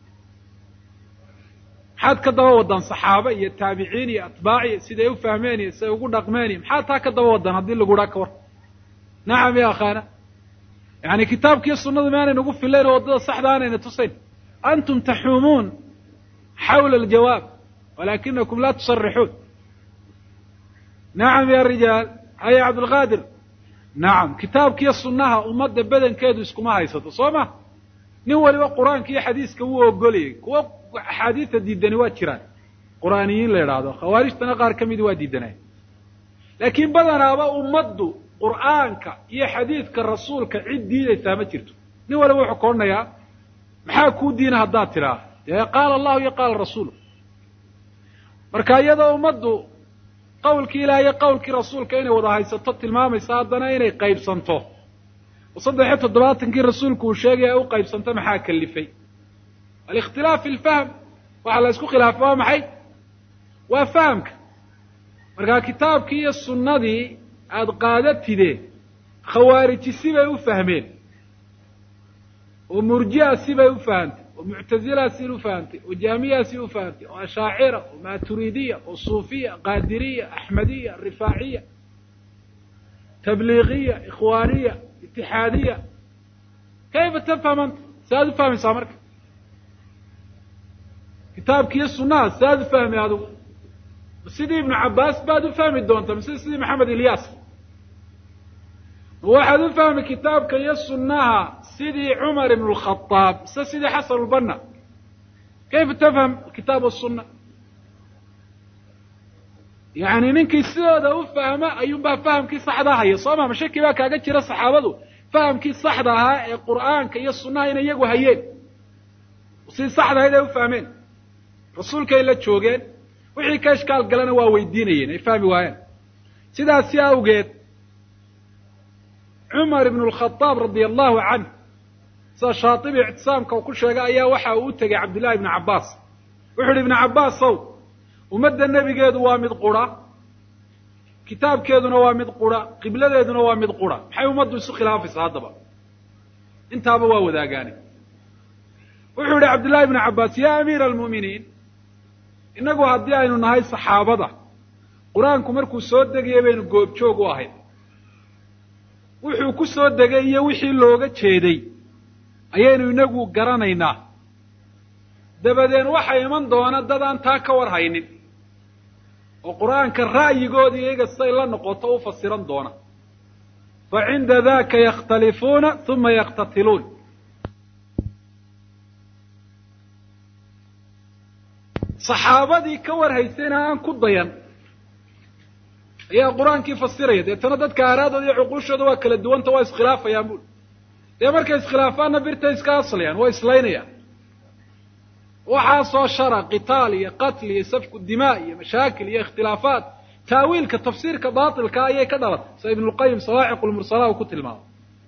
maxaad ka daba wadaan saxaaba iyo taabiciin iyo atbaaciyo siday u fahmeen iyo siday ugu dhaqmeen iyo maxaad taa ka daba wadaan haddii lagu dhaa ka war nacam ya akhaana yani kitaabkiiyo sunnadu miyaanay nagu filayn oo waddada saxda aanayna tusayn antum taxuumuun xawla aljawaab walakinakum laa tusarixuun nacam ya rijaal haya cabdulqaadir nacam kitaabkiiyo sunnaha ummadda badankeedu iskuma haysato soo ma nin waliba qur-aanka iyo xadiiska wuu ogolayay kuwa axaadiista diidani waa jiraan qur'aaniyiin la yidhaahdo khawaarijtana qaar ka midi waa diidanay laakiin badanaaba ummaddu qur'aanka iyo xadiidka rasuulka cid diidaysaa ma jirto nin waliba wuxuu ka odhanayaa maxaa kuu diina haddaad tidhaa dee qaala allahu iyo qaala rasuulu marka iyadoo ummaddu qawlkii ilaah iyo qawlkii rasuulka inay wada haysato tilmaamaysa haddana inay qaybsanto oo saddex iyo toddobaatankii rasuulku uu sheegaya u qaybsanto maxaa kalifay alikhtilaaf fi lfahm waxaa la isku khilaafay waa maxay waa fahamka markaa kitaabkii iyo sunnadii aada qaadatide khawaariji sibay u fahmeen oo murji'a sibay u fahamtay oo muctazila si u fahamtay oo jaamiya si u fahamtay oo ashaacira oo maturidiya oo suufiya qaadiriya axmediya rifaaciya tabliiqiya ikhwaaniya itixaadiya kayfa tafham anta si aad u fahmaysaa marka kitaabkiiyo sunnaha si aad u fahmi adigu sidii ibnu cabbaas baad u fahmi doontaa mise sidii maxamed ilyaas ma waxaad u fahmi kitaabka iyo sunnaha sidii cumar ibn lkhadaab mise sidii xasan lbanna kayfa tafham kitaab wasunna yani ninkii sidooda u fahma ayuunbaa fahamkii saxda haya soo ma mashaki baa kaaga jira saxaabadu fahamkii saxda ahaa ee qur'aanka iyo sunnaha inay iyagu hayeen sidii saxda ahayd ay u fahmeen rasuulkay la joogeen wixii ka ishkaal galana waa weydiinayeen ay fahmi waayeen sidaasi awgeed cumar ibn lkhadaab radia allahu canh sida shaatibi ictisaamka uu ku sheegay ayaa waxa uu u tegay cabdillahi ibnu cabbaas wuxu uhi ibnu cabbaasow ummadda nebigeedu waa mid qura kitaabkeeduna waa mid qura qibladeeduna waa mid qura maxay ummaddu isu khilaafaysaa haddaba intaaba waa wadaagaane wuxuu yihi cabdillahi ibnu cabbaas ya amiira almu'miniin innagu haddii aynu nahay saxaabada qur-aanku markuu soo degayay baynu goobjoog u ahayd wuxuu ku soo degay iyo wixii looga jeeday ayaynu inagu garanaynaa dabadeen waxaa iman doona dad aan taa ka war haynin oo qur-aanka ra'yigoodi iyaga siday la noqoto u fasiran doona fa cinda daka yakhtalifuuna uma yaktatiluun saxaabadii ka war haysayna aan ku dayan ayaa qur-aankii fasiraya deetana dadka aaraadooda iyo cuquushooda waa kala duwanta waa iskhilaafayaan buli dee markay iskhilaafaanna birtay iska aslayaan waa islaynayaan waxaasoo shara qitaal iyo qatl iyo safku dimaa iyo mashaakil iyo ikhtilaafaat taawiilka tafsiirka baatilka ayay ka dhalatay sida ibnulqayim sawaaciq lmursala uu ku tilmaamay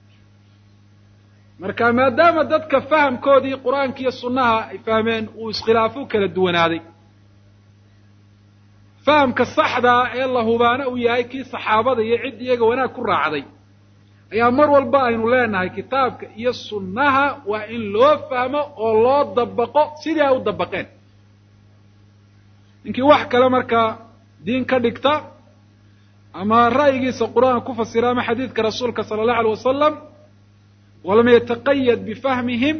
marka maadaama dadka fahamkoodii qur-aanka iyo sunnaha ay fahmeen uu iskhilaafo kala duwanaaday fahamka saxdaa ee la hubaana uu yahay kii saxaabada iyo cid iyaga wanaag ku raacday ayaa mar walba aynu leenahay kitaabka iyo sunnaha waa in loo fahmo oo loo dabaqo sidii ay u dabaqeen ninkii wax kale markaa diin ka dhigta ama ra'yigiisa qur-aanka ku fasira ama xadiidka rasuulka sala allahu alay wasalam walam yataqayad bifahmihim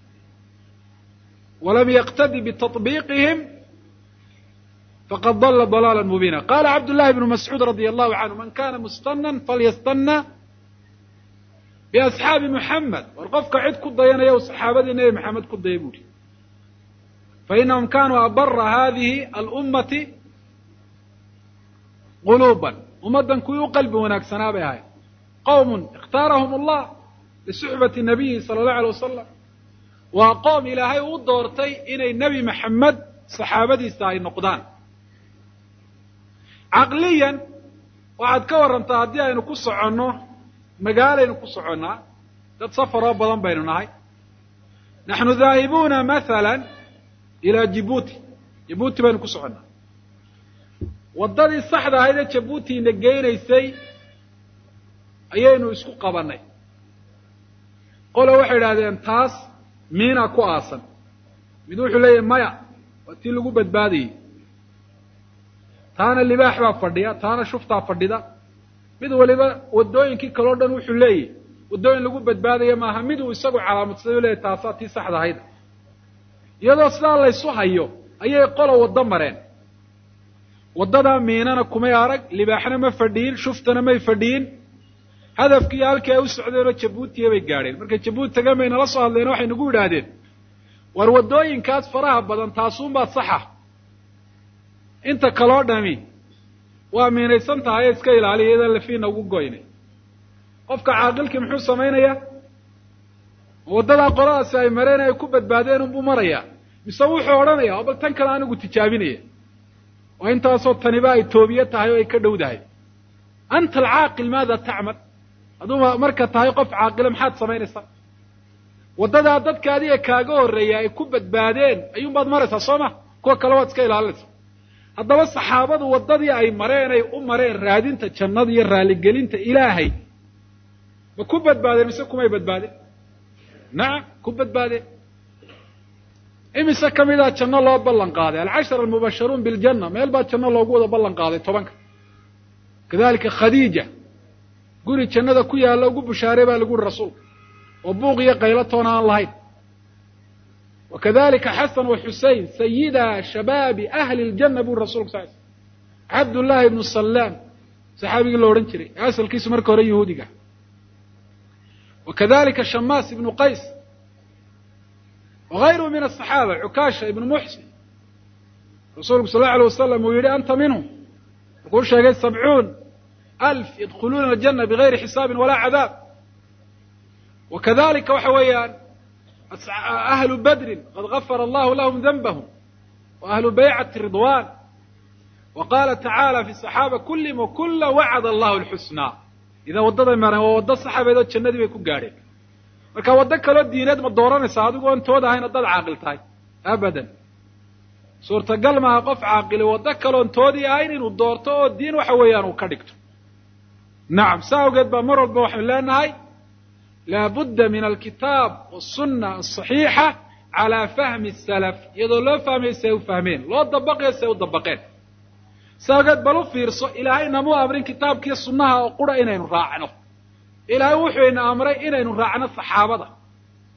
walam yaqtadi bitaطbiiqihim faqad dala dalaala mubiina qala cabd llahi bnu mascuud radi allahu canhu man kana mustanan falyastana biasxaabi muxamed war qofka cid ku dayanaya u saxaabadii nebi maxamed ku daya buuhi fainahum kanuu abara hadihi alummati quluuban ummaddan kuwii u qalbi wanaagsanaa bay ahayd qowmun ikhtaarahum allah lisuxbati nabiyi sala allahu alay wasalam waa qoom ilaahay uu doortay inay nebi maxamed saxaabadiisa ay noqdaan caqliyan waxaad ka warrantaa haddii aynu ku soconno magaalaynu ku soconnaa dad safaroo badan baynu nahay naxnu daahibuuna mahala ilaa jibuuti jibuuti baynu ku soconnaa waddadii saxda ahayd ee jabuutiina geynaysay ayaynu isku qabannay qole waxay idhahdeen taas miina ku aasan mid wuxuu leeyahay maya waa tii lagu badbaadayey taana libaax baa fadhiya taana shuftaa fadhida mid waliba waddooyinkii kaleo dhan wuxuu leeyahy waddooyin lagu badbaadaya maaha mid uu isagu calaamadsaday u leeyahy taasaa tii saxda ahayd iyadoo sidaa laysu hayo ayay qola waddo mareen waddadaa miinana kumay arag libaaxna ma fadhiyin shuftana may fadhiyin hadafkiiyo halkii ay u socdeenoo jabuutiya bay gaadheen markay jabuuti tagan bay nala soo hadleen waxay nagu yidhaahdeen war waddooyinkaas faraha badan taasuunbaa saxa inta kaloo dhami waa miinaysan tahay ee iska ilaaliya iyadaan lafiina ugu goynay qofka caaqilkii muxuu samaynayaa waddadaa qoladaasi ay mareen ay ku badbaadeen unbuu marayaa mise wuxuu odhanayaa oo bal tan kale anigu tijaabinaya oo intaasoo taniba ay toobiye tahay oo ay ka dhowdahay anta alcaaqil maada tacmal aduuma marka tahay qof caaqile maxaad samaynaysaa waddadaa dadka adiga kaaga horreeya ay ku badbaadeen ayuunbaad maraysaa soo ma kuwa kale waad iska ilaalinaysa haddaba saxaabadu waddadii ay mareen ay u mareen raadinta jannada iyo raaligelinta ilaahay ma ku badbaadeen mise kumay badbaadeen nacam ku badbaadeen imise ka midaa janno loo ballan qaaday alcashara almubasharuun biljanna meel baa janno loogu wada ballan qaaday tobanka kadalika khadiija guri jannada ku yaalla ugu bushaarey baa lagu yihi rasuulka oo buuq iyo qaylo toona aan lahayn wa kadalika xasan wa xusein sayida shabaabi ahli ljanna buri rasulka sal sl cabdullaahi ibnu salaam saxaabigii la odhan jiray ee asalkiisu marka hore yahuudiga wa kadalika shamaas ibnu qays wagayruhu min asaxaaba cukaasha ibnu muxsin rasuulku sal allau alay wasalam uu yidhi anta minhum markuu sheegay sabcuun alf yadkhuluuna aljana bigayri xisaabin walaa cadaab wa kadalika waxa weeyaan ahlu badrin qad gafara allahu lahum danbahum wa ahlu baycati ridwan wa qaala tacaala fi saxaaba kullihim wakula wacada allahu alxusnaa idaa waddaday mareen waa waddo saxaabeed oo jannadii bay ku gaadheen marka waddo kaloo diineed ma dooranaysaa adigu oon tood ahayn haddaad caaqil tahay abadan suurtagal maaha qof caaqili waddo kaloon toodii ahayn inuu doorto oo diin waxa weeyaan uu ka dhigto nacam saa awgeed baa mar walba waxaynu leenahay laabudda min alkitaab wasunna asaxiixa calaa fahmi salaf iyadoo loo fahmayo si ay u fahmeen loo dabaqayo si ay u dabaqeen saa awgeed bal u fiirso ilaahay namuu amrin kitaabkiiyo sunnaha oo qura inaynu raacno ilaahay wuxuu ina amray inaynu raacno saxaabada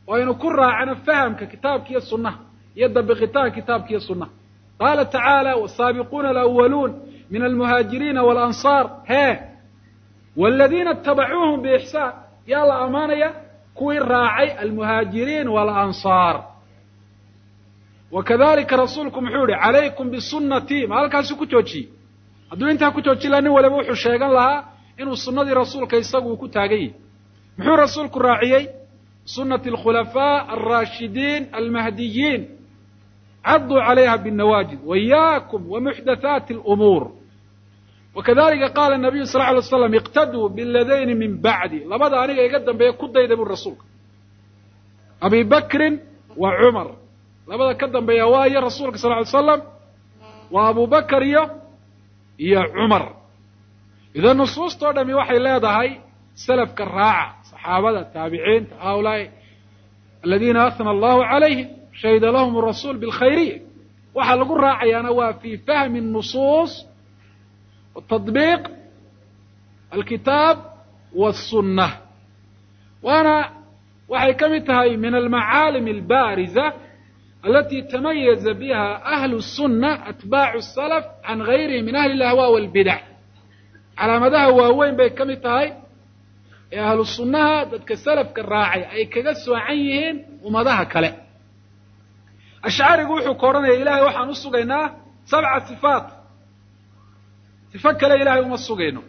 oo aynu ku raacno fahamka kitaabka iyo sunnaha iyo dabiqitaanka kitaabka iyo sunnaha qaala tacaala wasaabiquuna alawaluun min almuhaajiriina waalansaar hee waladiina itabacuuhum biixsaan yaa la ammaanaya kuwii raacay almuhaajiriin waalansaar wa kadalika rasuulku muxuu yihi calaykum bisunnatii ma halkaasu ku joojiyey hadduu intaa ku jooji laha nin waliba wuxuu sheegan lahaa inuu sunnadii rasuulka isagu uu ku taagan yahi muxuu rasuulku raaciyey sunati alkhulafaa alraashidiin almahdiyiin caduu calayha binnawaajid waiyaakum wamuxdathaati alumuur wakadalika qaala nabiyu sal lla alay slam iqtaduu biladayni min bacdi labada aniga iga dambeeya ku dayda buri rasuulka abi bakrin wa cumar labada ka dambeeya waayo rasuulka sal ly slam waa abu bakar iyo iyo cumar idan nusuustao dhami waxay leedahay salafka raaca saxaabada taabiciinta haulaai aladiina ahna allahu calayhim shahida lahum rasuul bilkhayriya waxaa lagu raacayaana waa fi fahmi nusuus watadbiiq alkitaab wاsunna waana waxay ka mid tahay min almacaalim albaariza alati tamayaza biha ahlu الsuna atbaacu الsalaf can gayrihim min ahli اlahwa wاlbidac calaamadaha waaweyn bay ka mid tahay ee ahlu sunnaha dadka salafka raacay ay kaga soocan yihiin ummadaha kale ashcarigu wuxuu ka odhanaya ilahay waxaan u sugaynaa sabca sifaat sifo kale ilahay uma sugayno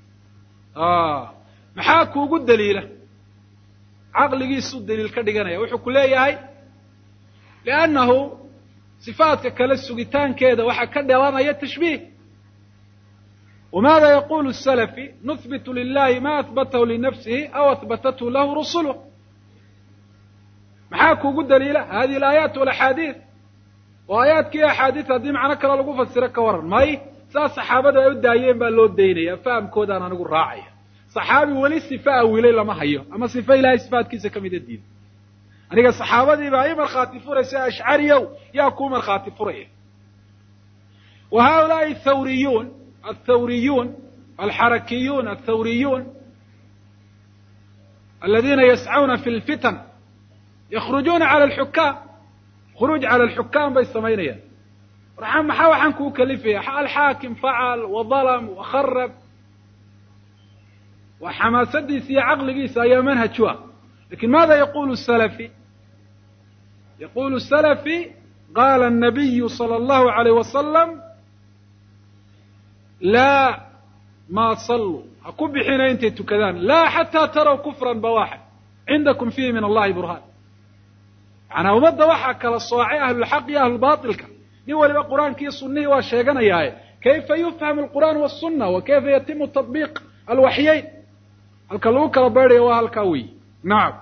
maxaa kuugu daliila caqligiisuu daliil ka dhiganaya wuxuu ku leeyahay liannahu sifaadka kale sugitaankeeda waxaa ka dhalanaya tashbiih wmaada yaqulu salafi nuhbitu lilahi ma ahbatahu linafsihi aw ahbatathu lahu rusuluh maxaa kuugu daliila hadihi alaayaat walaxaadiid oo aayaadkiiyo axaadiid haddii macno kale lagu fasiro ka waran may saas saxaabadu ay u daayeen baa loo daynaya fahamkoodaan anigu raacaya saxaabi weli sife awilay lama hayo ama sife ilahay sifaadkiisa ka mida diida aniga saxaabadiibaa i markhaati furaysa ashcariyow yaa kuu markhaati furaya wa haulaai thawriyuun الthawriyuun alxarakiyuun aلthawriyuun aladiina yascuna fi اlfitan yakrujuuna calى اlxukaam khuruuj calى اlxukaam bay samaynayaan war maxaa waxaan kuu kalifaya alxaakim facal waظalm wakharab waa xamaasadiisa iyo caqligiisa ayaa manhaj u ah lakin maada yaqulu salafi yaqulu salafi qala الnabiyu salى اllahu عalayh wasalam laa ma saluu ha ku bixina intay tukadaan laa xataa taraw kufran bawaxa cindakum fiihi min allahi burhaan macanaa ummadda waxaa kala soocay ahlulxaq iyo ahlulbailka nin waliba qur'aanki iyo sunihii waa sheeganayaaye kayfa yufham alqur'aan wاsuna wa kayfa yatimu taطbiiq alwaxyayn halka lagu kala baydhayo waa halkaa weyi nacam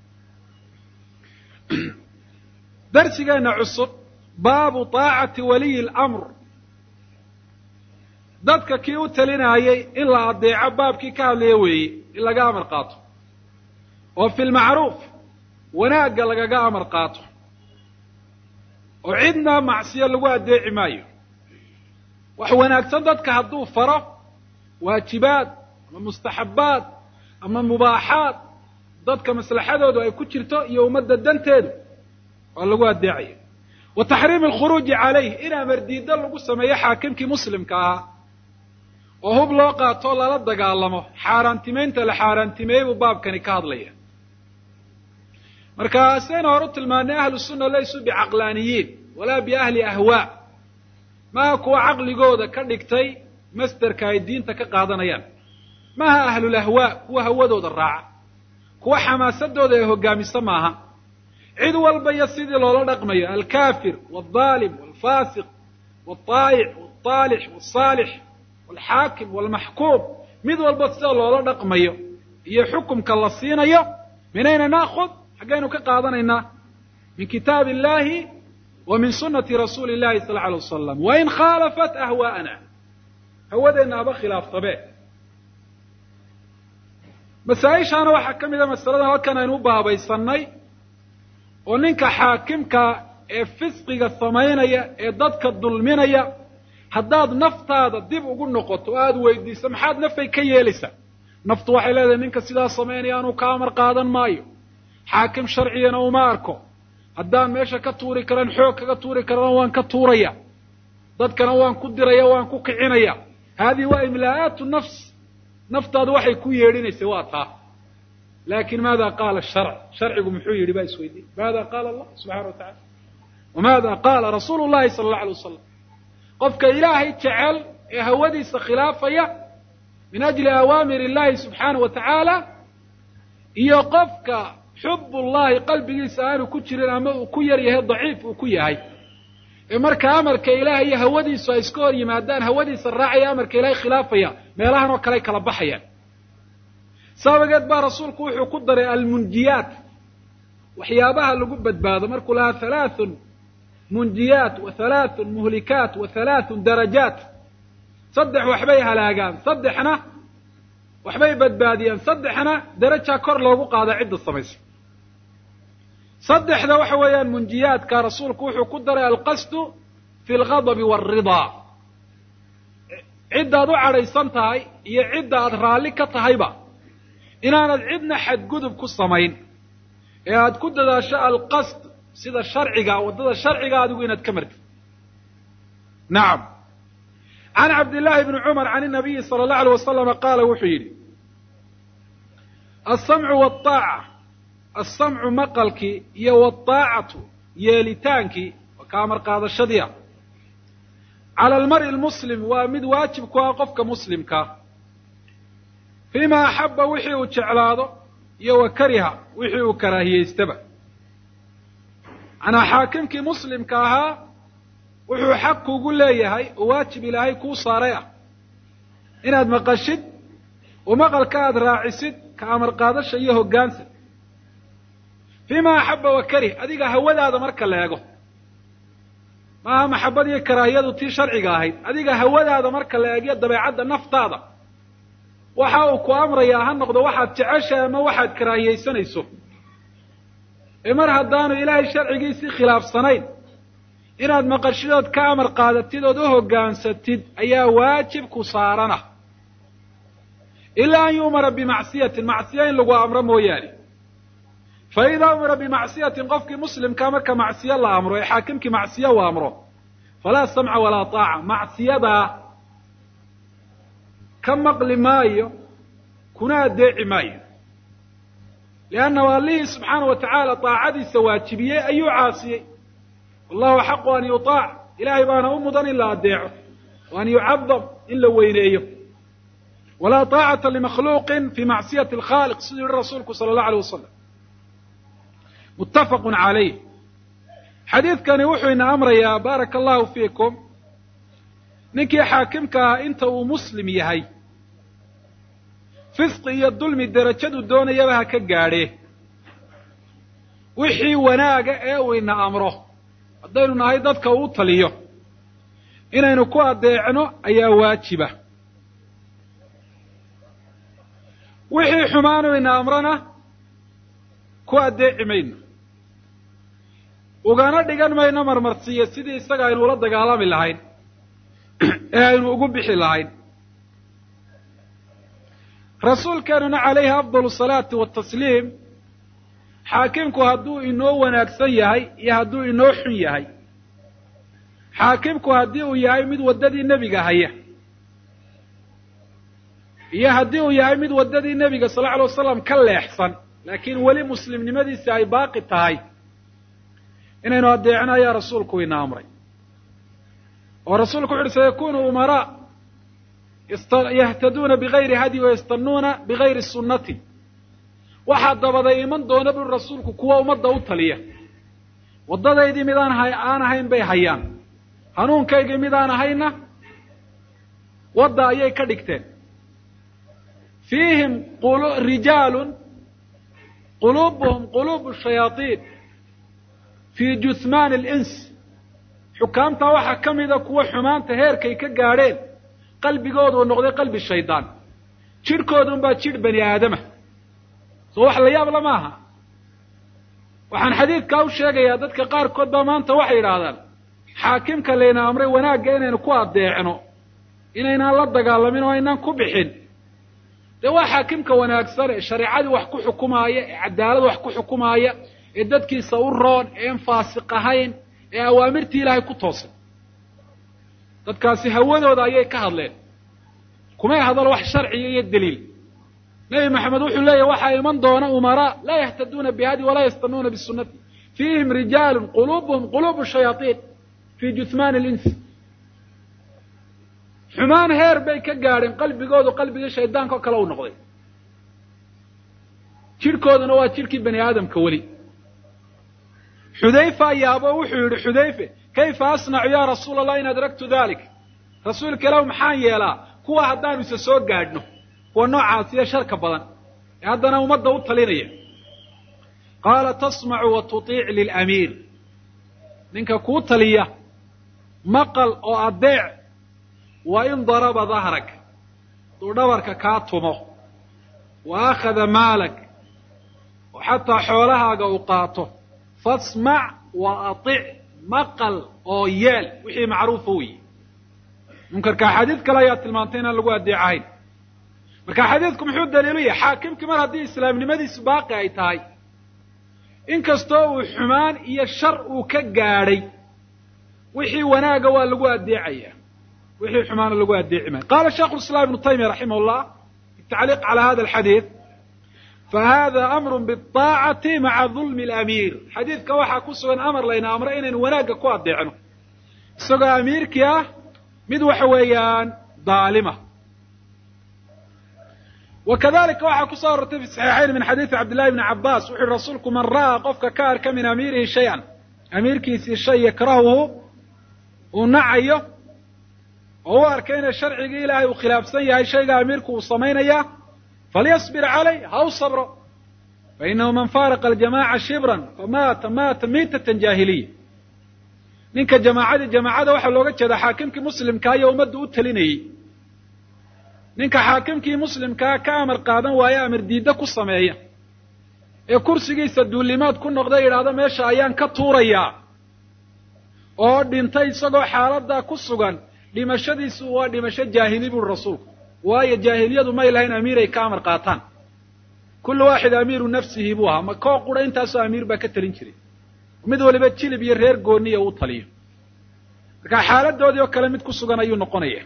darsigeena cusub baabu طaacati waliyi اlamr dadka kii u talinaayay in la adeeco baabkii ka hadlaya weeye in laga amar qaato oo fi lmacruuf wanaagga lagaga amar qaato oo cidna macsiyo lagu adeeci maayo wax wanaagsan dadka hadduu faro waajibaad ama mustaxabbaad ama mubaaxaad dadka maslaxadoodu ay ku jirto iyo ummadda danteedu waa lagu adeecaya wa taxriimi alkhuruuji calayh in amar diiddo lagu sameeyo xaakimkii muslimka ahaa oo hub loo qaato lala dagaalamo xaaraantimaynta la xaaraantimeeyey buu baabkani ka hadlaya marka sidaynu hore u tilmaanay ahlu sunna laysuu bicaqlaaniyiin walaa biahli ahwaa maha kuwa caqligooda ka dhigtay masderka ay diinta ka qaadanayaan maha ahlulahwaa kuwa hawadooda raaca kuwa xamaasadooda ay hogaamisa maaha cid walba iyo sidii loola dhaqmayo alkafir waldaalim walfasiq walطaayic walطaalix walsaalix walxaakim walmaxkuum mid walba sida loola dhaqmayo iyo xukumka la siinayo minayna naakhud xaggaynu ka qaadanaynaa min kitaab illahi wa min sunati rasuuli illahi sal alay wasalam wain khaalafat ahwaa'ana hawadeenna haba khilaaftabe masaa-ishaana waxaa ka mid a masaladan halkan aynu u baabaysannay oo ninka xaakimka ee fisqiga samaynaya ee dadka dulminaya haddaad naftaada dib ugu noqoto o aada weydiiso maxaad nafay ka yeelaysaa naftu waxay leedahay ninka sidaa samaynaya anuu ka amar qaadan maayo xaakim sharcigana uma arko haddaan meesha ka tuuri karan xoog kaga tuuri karana waan ka tuuraya dadkana waan ku diraya waan ku kicinaya haadihi waa imlaa'aatu nafs naftaadu waxay ku yeedhinaysay waa taa laakin maada qaala sharc sharcigu muxuu yidhi baa isweydiin maada qaala allah subxana wa tacala wamaada qaala rasuulu llahi sala allau alay wasalam qofka ilaahay jecel ee hawadiisa khilaafaya min ajli awaamir illahi subxaana wa tacaala iyo qofka xub ullahi qalbigiisa aanu ku jirin ama uu ku yar yahay daciif uu ku yahay ee marka amarka ilahay iyo hawadiisu ay iska hor yimaadaan hawadiisa raacaya amarka ilahay khilaafaya meelahan oo kale kala baxayaan sabageed baa rasuulku wuxuu ku daray almunjiyaat waxyaabaha lagu badbaado markuu lahaa halaathun munjiyaat wa halaathun muhlikaat wa halaathun darajaat saddex waxbay halaagaan saddexna waxbay badbaadiyaan saddexna darajaa kor loogu qaada cidda samaysa saddexda waxa weeyaan munjiyaadka rasuulku wuxuu ku daray alqasdu fi alghadabi waalridaa ciddaad u cadhaysan tahay iyo cidda aad raalli ka tahayba inaanad cidna xadgudub ku samayn ee aad ku dadaasho alqasd sida sharciga waddada sharciga adigu inaad ka martid nacam can cabdillahi bni cumar can inabiyi sala allahu alay wasalama qaala wuxuu yidhi alsamcu walطaaca alsamcu maqalkii iyo waalطaacatu yeelitaankii ka amar qaadashadii ah cala almar'i lmuslim waa mid waajib ku ah qofka muslimkaa fiima axaba wixii uu jeclaado iyo wa kariha wixii uu karaahiyeystaba manaa xaakimkii muslimka ahaa wuxuu xaq kugu leeyahay oo waajib ilaahay kuu saaray ah inaad maqashid oo maqalka aada raacisid ka amar qaadasha iyo hoggaansa fiima axaba wa karih adiga hawadaada marka la eego maaha maxabad iyo karaahiyadu tii sharciga ahayd adiga hawadaada marka la eegyo dabeecadda naftaada waxa uu ku amrayaa ha noqdo waxaad jeceshahay ama waxaad karaahiyaysanayso ee mar haddaanu ilaahay sharcigiisii khilaafsanayn inaad maqashidood ka amar qaadatid ood u hoggaansatid ayaa waajib ku saarana ilaa an yu'mara bimacsiyatin macsiya in lagu amro mooyaane fa idaa umira bimacsiyatin qofkii muslimkaa marka macsiyo la amro ee xaakimkii macsiyo uu amro falaa samca walaa taaca macsiyadaa ka maqli maayo kuna addeeci maayo liannahu allihii subxaana wa tacaala taacadiisa waajibiyey ayuu caasiyey wallahu xaqu an yutaac ilaahay baana u mudan in la addeeco wa an yucadam in la weyneeyo walaa taacata limakhluuqin fi macsiyati alkhaaliq siduu yihi rasuulku sala allahu alay wasalam muttafaqun calayh xadiidkani wuxuu ina amrayaa baaraka allahu fiikum ninkii xaakimka ah inta uu muslim yahay fisqi iyo dulmi derajadu doonayaba ha ka gaadhee wixii wanaaga ee uu ina amro haddaynu nahay dadka uu taliyo inaynu ku addeecno ayaa waajiba wixii xumaanu ina amrona ku addeeci mayno ugana dhigan mayno marmarsiiyo sidii isaga aynu ula dagaalami lahayn ee aynu ugu bixi lahayn rasuulkeenuna calayhi afdal salaati watasliim xaakimku hadduu inoo wanaagsan yahay iyo hadduu inoo xun yahay xaakimku haddii uu yahay mid waddadii nebiga haya iyo haddii uu yahay mid waddadii nebiga sal lla alay wasalam ka leexsan laakiin weli muslimnimadiisi ay baaqi tahay inaynu addeecno ayaa rasuulku ina amray oo rasuulku wuxu uhi sayakunu umaraa yahtaduuna bigayri hadyi wayastanuuna bigayri sunnati waxaa dabaday iman doona buri rasuulku kuwa ummadda u taliya waddadaydii mid aan hay aan ahayn bay hayaan hanuunkaygii mid aan ahayna wadda ayay ka dhigteen fiihim rijaalun quluubuhum quluubu shayaaiin fii juhmaani alins xukaamta waxaa ka mida kuwa xumaanta heerkay ka gaadheen qalbigoodu noqday qalbi shaydaan jidhkoodun baa jidh bani aadama soo wax la yaabla maaha waxaan xadiidkaa u sheegayaa dadka qaarkood baa maanta waxay yidhaahdaan xaakimka layna amray wanaagga inaynu ku addeecno inaynaan la dagaalamin oo aynaan ku bixin dee waa xaakimka wanaagsan ee shareecadii wax ku xukumaaya ee cadaalad wax ku xukumaaya ee dadkiisa u roon eean faasiq ahayn ee awaamirtii ilaahay ku toosan dadkaasi hawadooda ayay ka hadleen kumay hadal wax sharciya iyo daliil nebi maxamed wuxuu leeyahy waxaa iman doona umaraa laa yahtaduuna bihadi walaa yastanuuna bisunati fiihim rijaalun quluubuhum quluubu shayaaiin fii juhmaani linsi xumaan heer bay ka gaadheen qalbigoodu qalbigii shaydaanka oo kale u noqday jidhkooduna waa jidhkii bani aadamka weli xudayfa ayaabo wuxuu yidhi xudayfe kayfa asnacu ya rasuula allah in adraktu dalik rasuulka ilahu maxaan yeelaa kuwa haddaanu isa soo gaadhno kuwa noocaasiyo sharka badan ee haddana ummadda u talinaya qaala tasmacu wa tutiic lilamiir ninka kuu taliya maqal oo adeec wa in daraba dahrak hadduu dhabarka kaa tumo wa akhada maalak oo xataa xoolahaaga uu qaato fasmac wa atic maqal oo yeel wixii macruufa weyi munkarka xadiid kale ayaa tilmaantay inaan lagu adeecahayn marka xadiidku muxuu daliilu yahay xaakimkii mar haddii islaamnimadiisu baaqi ay tahay inkastoo uu xumaan iyo shar uu ka gaadhay wixii wanaaga waa lagu adeecaya wixii xumaana lagu adeeci maayo qala shaikhu lislaam ibnu taymiya raximah llah bitacliiq cala hada alxadiid fahada amru biaacati maca dulmi alamiir xadiidka waxaa ku sugan amar layna amro inaynu wanaagga ku adeecno isagoo amiirkii ah mid waxa weeyaan daalima wa kadalika waxaa kusoo arortay fi saxiixayn min xadiidi cabdillahi bni cabbaas wuxu uhi rasuulku man ra'aa qofka ka arka min amiirihi shay-an amiirkiisii shay yakrahuhu uu nacayo oo u arkay inay sharcigii ilaahay uu khilaafsan yahay shayga amiirku uu samaynaya falyasbir calay ha u sabro fainahu man faaraqa aljamaca shibran famaata maata miitatan jaahiliya ninka jamaacadii jamaacada waxaa looga jeedaa xaakimkii muslimkaa iyo ummadda u talinayey ninka xaakimkii muslimkaa ka amar qaadan waaye amar diidda ku sameeya ee kursigiisa duulimaad ku noqda yidhaahdo meesha ayaan ka tuurayaa oo dhintay isagoo xaaladdaa ku sugan dhimashadiisu waa dhimasho jaahili buuri rasuulku waayo jaahiliyadu may lahayn amiir ay ka amar qaataan kullu waaxid amiiru nafsihi buu ahaa ma koo qura intaasoo amiir baa ka talin jiray mid waliba jilib iyo reer gooniya uu taliyo marka xaaladoodii oo kale mid ku sugan ayuu noqonaya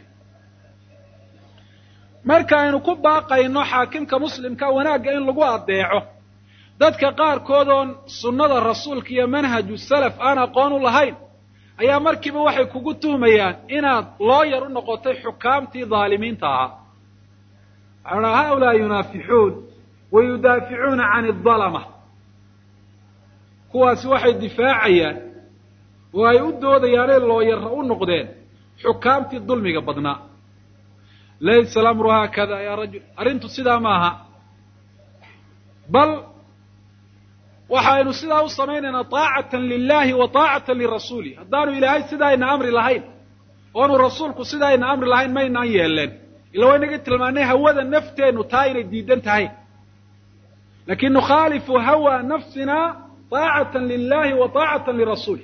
marka aynu ku baaqayno xaakimka muslimka wanaagga in lagu adeeco dadka qaarkood oon sunnada rasuulka iyo manhaju salaf aan aqoon u lahayn ayaa markiiba waxay kugu tuhmayaan inaad looyar u noqotay xukaamtii dhaalimiinta ahaa waxaa dhaa haulaa yunaafixuun wa yudaaficuuna can adalama kuwaasi waxay difaacayaan oo ay u doodayaanay looyara u noqdeen xukaamtii dulmiga badnaa laysa alamru haakada yaa rajul arrintu sidaa maaha bal waxaynu sidaa u samaynaynaa taacatan lilahi wa taacatan lirasuuli haddaanu ilaahay sidaayna amri lahayn oonu rasuulku sidaayna amri lahayn maynaan yeeleen ila waynaga tilmaanay hawada nafteennu taa inay diidan tahay lakin nukhaalifu hawa nafsina taacatan lilahi wa taacatan lirasuuli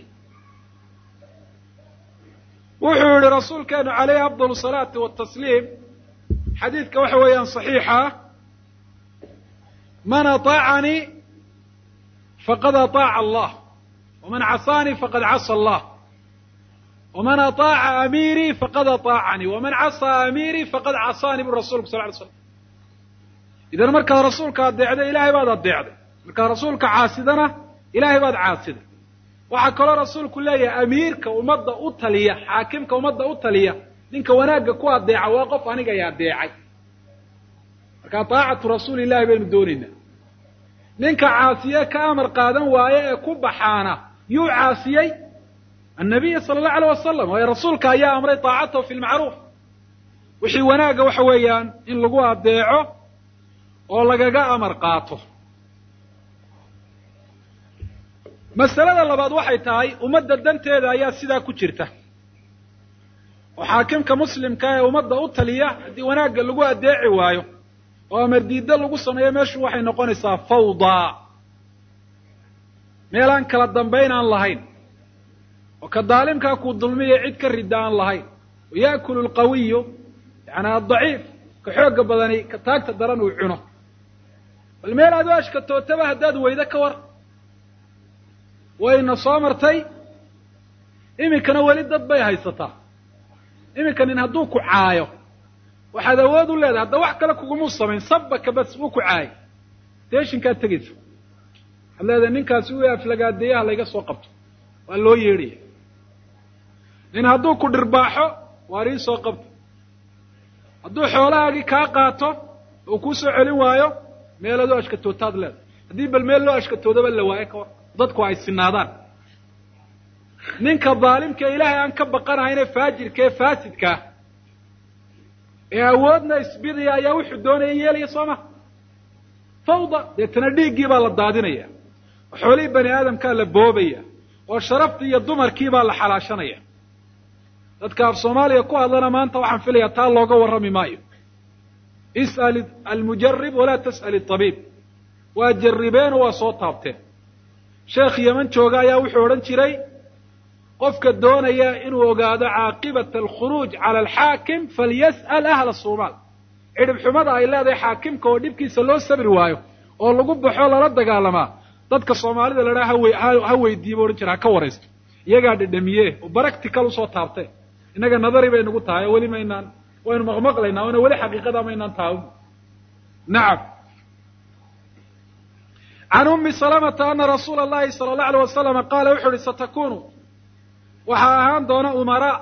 wuxuu yihi rasuulkeenu calayhi afdal salaati watasliim xadiidka waxa weeyaan صaxiixa man aطaacanii faqad aطaaca allah waman casaanii faqad casa allah waman aطaaca amiirii faqad aطaacanii waman casaa amiirii faqad casaanii bu rasulku sal ly slam idan markaad rasuulka adeecday ilahay baad adeecday markaad rasuulka caasidana ilahay baad caasiday waxaa kaloo rasuulku leeyahay amiirka ummadda u taliya xaakimka ummadda u taliya ninka wanaagga ku adeeca waa qof aniga ay adeecay marka taacatu rasuuli illahi baynu doonaynaa ninka caasiye ka amar qaadan waaye ee ku baxaana yuu caasiyey annabiya sala allahu alayh wasalam waayo rasuulka ayaa amray taacatahu fi lmacruuf wixii wanaagga waxa weeyaan in lagu adeeco oo lagaga amar qaato masalada labaad waxay tahay ummadda danteeda ayaa sidaa ku jirta oo xaakimka muslimka ee ummadda u taliya haddii wanaagga lagu adeeci waayo oo amar diiddo lagu sameeyo meeshu waxay noqonaysaa fawdaa meel aan kala dambayn aan lahayn oo ka daalimkaa kuu dulmiya cid ka ridda aan lahayn waya'kulu alqawiyu yani addaciif ka xoogga badani ka taagta daran uu cuno bal meel aad u ashkatootaba haddaad weydo ka war wayna soo martay iminkana weli dad bay haysataa iminka nin hadduu ku caayo waxaad awood u leedahay hadda wax kale kugumuu samayn sabaka bas wuu ku caayay deeshinkaad tegaysa waxaad leedahay ninkaasi wii aflagaadeeyaha layga soo qabto waa loo yeedhaya nin hadduu ku dhirbaaxo waar ii soo qabto hadduu xoolahaagii kaa qaato oo kuu soo celin waayo meelaad u ashkatootaad leedahay haddii bal meel loo ashkatoodaba la waayo ka war dadku ay sinaadaan ninka daalimka ilaahay aan ka baqanahayn ee faajirka ee faasidkaa ee awoodna isbidaya ayaa wuxuu doonaya yeelaya soo ma fawda deetana dhiiggii baa la daadinaya oo xoolihii bani aadamkaa la boobaya oo sharaftii iyo dumarkii baa la xalaashanaya dadka af soomaaliya ku hadlana maanta waxaan filayaa taa looga warrami maayo is'al almujarib walaa tas'al atabiib waa jarribeen oo waa soo taabteen sheekh yeman jooga ayaa wuxuu odhan jiray qofka doonaya inuu ogaado caaqibata alkhuruuj cala alxaakim falyas'al ahla suumaal cidhib xumada ay leedahay xaakimka oo dhibkiisa loo sabri waayo oo lagu baxo lala dagaalamaa dadka soomaalida la dhaha hawe ha weydiiye bu odhan jira ha ka waraysto iyagaa dhedhamiye oo baractical usoo taabtee innaga nadari bay nagu tahay oo weli maynaan waynu maqmaqlaynaa ona weli xaqiiqada maynaan taawin nacam can umi salamata ana rasuula allahi sala allahu alay wasalama qaala wuxu uhi satakunu waxaa ahaan doona umaraa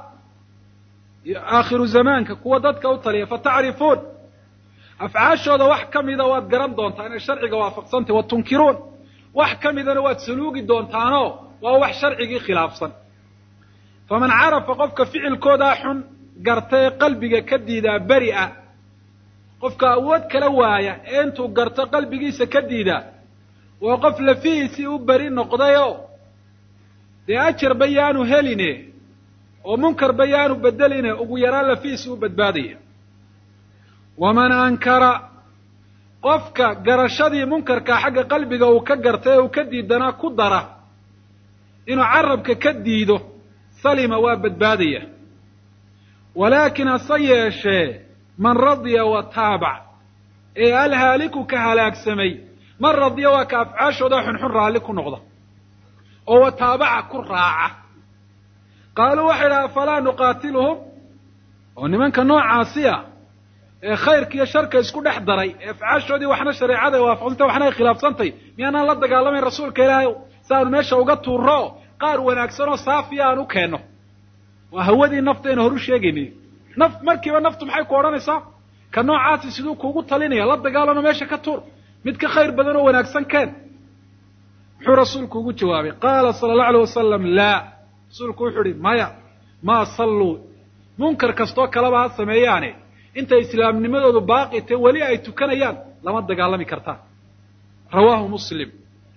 aakhiru zamaanka kuwa dadka u taliya fatacrifuun afcaashooda wax ka mida waad garan doontaan inay sharciga waafaqsantay wa tunkiruun wax ka midana waad saluugi doontaanoo waa wax sharcigii khilaafsan faman carafa qofka ficilkoodaa xun garta ee qalbiga ka diidaa beri'a qofka awood kala waaya ee intuu garto qalbigiisa ka diidaa waa qof lafihiisii u beri noqdayoo dee ajarba yaanu heline oo munkarba yaanu bedeline ugu yaraan lafihiisii u badbaadaya waman ankara qofka garashadii munkarkaa xagga qalbiga uu ka gartay ee uu ka diidanaa ku dara inuu carabka ka diido salima waa badbaadaya walaakin hase yeeshee man radiya wa taabac ee alhaaliku ka halaagsamay man radiya waa ka afcaashooda xunxun raalli ku noqda oo wa taabaca ku raaca qaaluu waxay idhaha afalaa nuqaatiluhum oo nimanka noocaasi ah ee khayrka iyo sharka isku dhex daray ee afcaashoodii waxna shareecada ay waafaqsantay waxna ay khilaafsantay miyaanaan la dagaalamayn rasuulka ilaahay si aanu meesha uga tuurro qaar wanaagsan oo saafiya aan u keenno waa hawadii naftayna horu sheegayni naf markiiba naftu maxay ku odhanaysaa ka noocaasi siduu kuugu talinaya la dagaalano meesha ka tuur mid ka khayr badan oo wanaagsan keen muxuu rasuulku ugu jawaabay qaala sala allahu alay wasalam laa rasuulku wuxuu uhi maya maa salluu munkar kastoo kaleba ha sameeyaane intay islaamnimadoodu baaqi tae weli ay tukanayaan lama dagaalami kartaan rawaahu muslim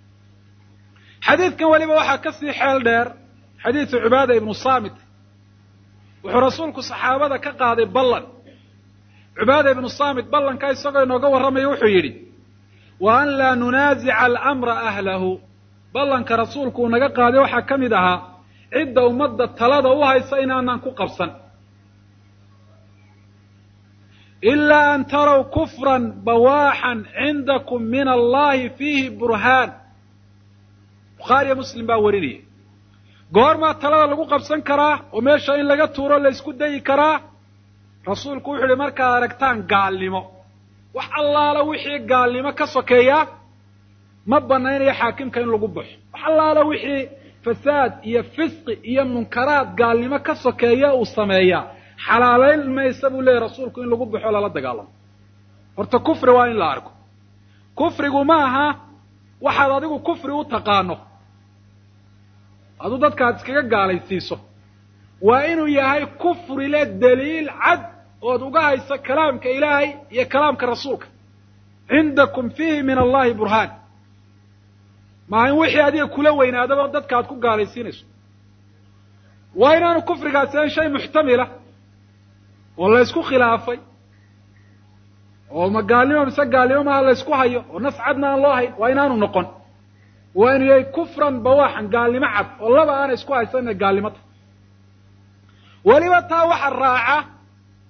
xadiidkan weliba waxaa ka sii xeel dheer xadiidu cibaada ibnu saamit wuxuu rasuulku saxaabada ka qaaday ballan cibaada ibnu saamit ballanka isagoo inooga warramaya wuxuu yidhi wa an laa nunaasica alamra ahlahu ballanka rasuulku uu naga qaaday waxaa ka mid ahaa cidda ummadda talada u haysa inaanaan ku qabsan ilaa an taraw kufran bawaaxan cindakum min allahi fiihi burhaan bukhaariyo muslim baa warinaya goormaa talada lagu qabsan karaa oo meesha in laga tuuro la ysku dayi karaa rasuulku wuxu uhi markaad aragtaan gaalnimo wax allaala wixii gaalnimo ka sokeeya ma banaynayo xaakimka in lagu baxo wax allaala wixii fasaad iyo fisqi iyo munkaraad gaalnimo ka sokeeya uu sameeyaa xalaalayn maysa buu leeyahy rasuulku in lagu baxo lala dagaalamo horta kufri waa in la arko kufrigu ma aha waxaad adigu kufri u taqaano aduu dadkaad iskaga gaalaysiiso waa inuu yahay kufri le daliil cad ood uga hayso kalaamka ilaahay iyo kalaamka rasuulka cindakum fiihi min allahi burhaan maaha in wixii adiga kula weynaadaba dadka aad ku gaalaysiinayso waa inaanu kufrigaasi ahan shay muxtamila oo la ysku khilaafay oo ma gaalnimo mise gaalnimo maaha la ysku hayo oo nas cadna aan loo hayn waa inaanu noqon waa inuu yahay kufran bawaaxan gaalnimo cad oo laba aana isku haysan inay gaalnimo tahay weliba taa waxa raaca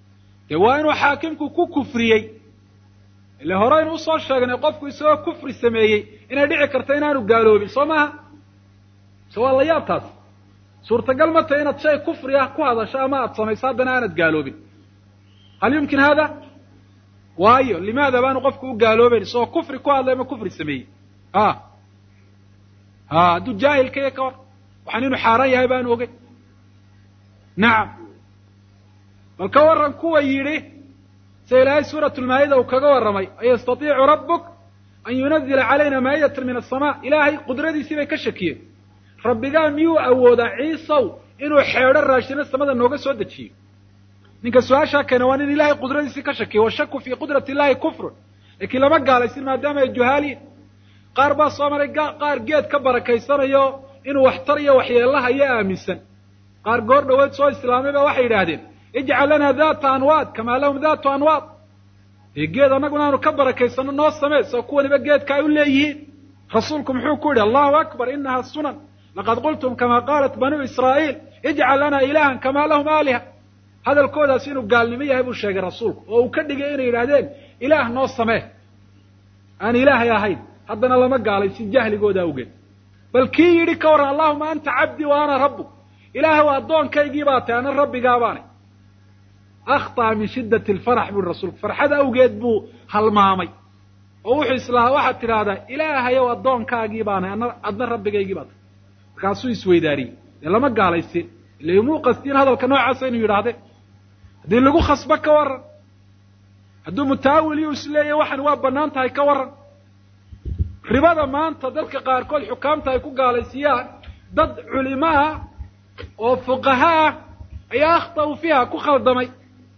dee waa inuu xaakimku ku kufriyey ile horeynu usoo sheegnay qofku isagoo kufri sameeyey inay dhici karto inaanu gaaloobin soo maaha se waa la yaab taas suurtagal ma tahay inaad shay kufri ah ku hadasho ama aada samayso haddana aanad gaaloobin hal yumkin hada waayo limaada baanu qofku u gaaloobeyn isagoo kufri ku hadlay ama kufri sameeyey a ha hadduu jaahilka iyo ka war waxaan inuu xaaraan yahay baanu ogey nacam bal ka warran kuwa yidhi sida ilaahay suurat lmaa'ida uu kaga warramay an yastatiicu rabbuk an yunazila calayna maa'idatan min asama ilaahay qudradiisii bay ka shakiyeen rabbigaa miyuu awoodaa ciisow inuu xeedho raashino samada nooga soo dejiyo ninka su-aashaa keena waa nin ilahay qudradiisii ka shakiya washaku fii qudrati illahi kufrun laakiin lama gaalaysin maadaama ay juhaaliin qaar baa soo maray qaar geed ka barakaysanayo inuu waxtar iyo waxyeelahayo aaminsan qaar goor dhaweed soo islaamay ba waxay yidhaahdeen ijcal lana data anwaad kamaa lahum datu anwaad dee geed annaguna aanu ka barakaysano noo samee soo kuwaniba geedka ay u leeyihiin rasuulku muxuu ku yidhi allahu akbar inaha sunan laqad qultum kama qaalat banuu israa'iil ijcal lana ilahan kamaa lahum aaliha hadalkoodaas inuu gaalnimo yahay buu sheegay rasuulku oo uu ka dhigay inay yidhaahdeen ilaah noo samee aan ilaahay ahayn haddana lama gaalaysin jahligooda awgeed bal kii yidhi ka warran allahuma anta cabdii wa ana rabbuk ilaahay addoonkaygii baa tahay ana rabbigaa baanay akhطأ min shidaة اlfarax buri rasuulku farxad awgeed buu halmaamay oo wuxuu islahaa waxaad tidhaahdaa ilaahayow addoonkaagii baanay ana adna rabbigaygii baa tahay markaasuu isweydaariyey dee lama gaalaysin ila muu qastiin hadalka noocaasa inuu yidhaahde haddii lagu khasbo ka warran hadduu mutaawil yu isleeyahy waxan waa bannaan tahay ka warran ribada maanta dadka qaarkood xukaamta ay ku gaalaysiiyaan dad culimo ah oo fuqaha ah ayaa akhta'u fiiha ku khaldamay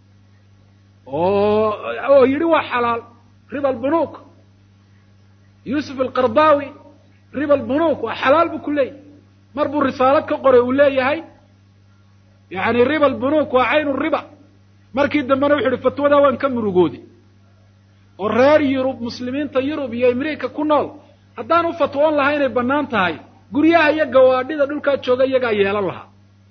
oo oo yidhi waa xalaal riba albunuuk yuusuf alqardaawi riba albunuuk waa xalaal buu ku leeyahy mar buu risaalad ka qoray uu leeyahay yani riba albunuuk waa caynu riba markii dambena wuxu uhi fatwadaa waan ka murugoodi oo reer yurub muslimiinta yurub iyo amerika ku nool haddaan u fatwoon lahaa inay bannaan tahay guryaha iyo gawaadhida dhulkaa jooga iyagaa yeelan lahaa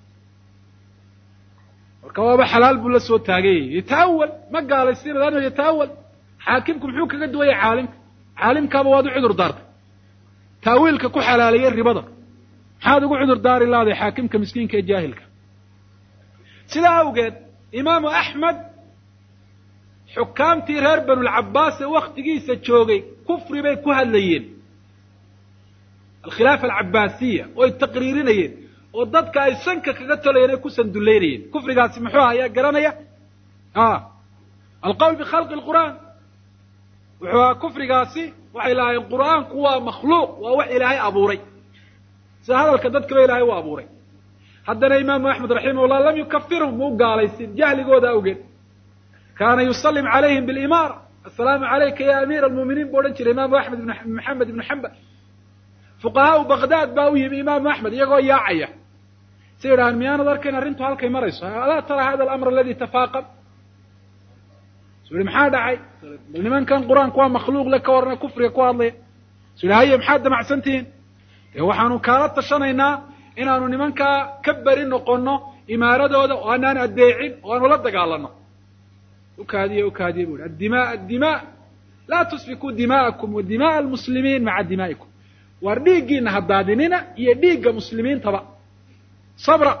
marka waaba xalaal buu la soo taagayay yataawal ma gaalaysiina laanno yataawal xaakimku muxuu kaga duwaya caalimka caalimkaaba waad u cudur daartay taawiilka ku xalaaleeyey ribada maxaad ugu cudur daari lahday xaakimka miskiinka ee jaahilka sidaa awgeed imaamu axmed xukaamtii reer banulcabaas ee waktigiisa joogay kufri bay ku hadlayeen alkhilaafa alcabaasiya oo ay taqriirinayeen oo dadka ay sanka kaga tolayeen ay ku sandullaynayeen kufrigaasi muxuu ahaa ayaa garanaya a alqowl bikhalqi lqur'aan wuxuu ahaa kufrigaasi waxay lahaayeen qur'aanku waa makhluuq waa wax ilaahay abuuray sida hadalka dadkaba ilaahay u abuuray haddana imaamu axmed raximahullah lam yukafirhum muu gaalaysin jahligooda awgeed kaana yusallim calayhim bilimaara assalaamu calayka ya amiira almu'miniin buu odhan jiray imaamu axmed ibn maxamed ibnu xambal fuqahaau baghdad baa u yimi imaamu axmed iyagoo yaacaya say yidhahaan miyaanad arkayn arrintu halkay marayso alaa tara hada alamr aladi tafaaqam su yihi maxaa dhacay bal nimankan qur-aanku waa makhluuq le ka warna kufriga ku hadlaya su yihi haye maxaad damacsan tihiin dee waxaanu kaala tashanaynaa inaanu nimankaa ka beri noqono imaaradooda oo aanaan addeecin oo aanu la dagaalano ukaadiye ukaadiye bu ihi addima addima laa tusfikuu dima'akum wa dima'a almuslimiin maca dimaa'ikum waar dhiiggiina ha daadinina iyo dhiigga muslimiintaba sabra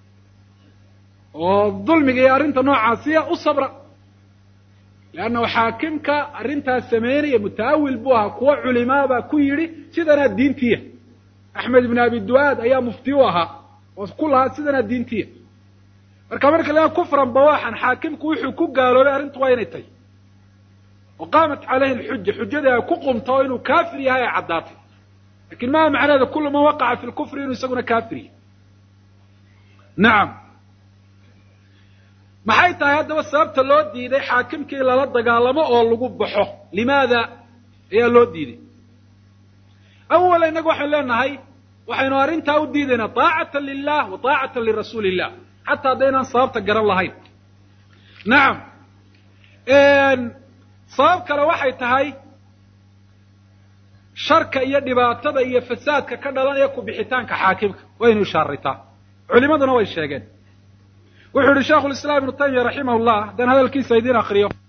oo dulmiga iyo arrinta noocaasiya u sabra leanna xaakimka arrintaas sameynaya mutaawil buu ahaa kuwa culimaa baa ku yidhi sidanaa diintiya axmed ibn abi du'aad ayaa mufti u ahaa oo ku lahaa sidanaa diintiya marka marka la kufran bawaxan xaakimku wuxuu ku gaaloobay arrintu waa inay tahy oo qaamat caleyhi lxuja xujadii ay ku qumta oo inuu kaafir yahay ay caddaatay lakin maa macnaheeda kulu man waqaca fi lkufri inuu isaguna kaafir yahay nacam maxay tahay haddaba sababta loo diiday xaakimkii lala dagaalamo oo lagu baxo limaada ayaa loo diiday awala innagu waxaynu leenahay waxaynu arrintaa u diidaynaa taacatan lilah wa taacatan lirasuuli illah xataa haddaynaan sababta garan lahayn nacam sabab kale waxay tahay sharka iyo dhibaatada iyo fasaadka ka dhalanaya ku bixitaanka xaakimka waynu ishaaraytaa culimaduna way sheegeen wuxuu yihi sheikhu lislaam ibnu taymiya raximah llah haddaan hadalkiisa idiin akriyo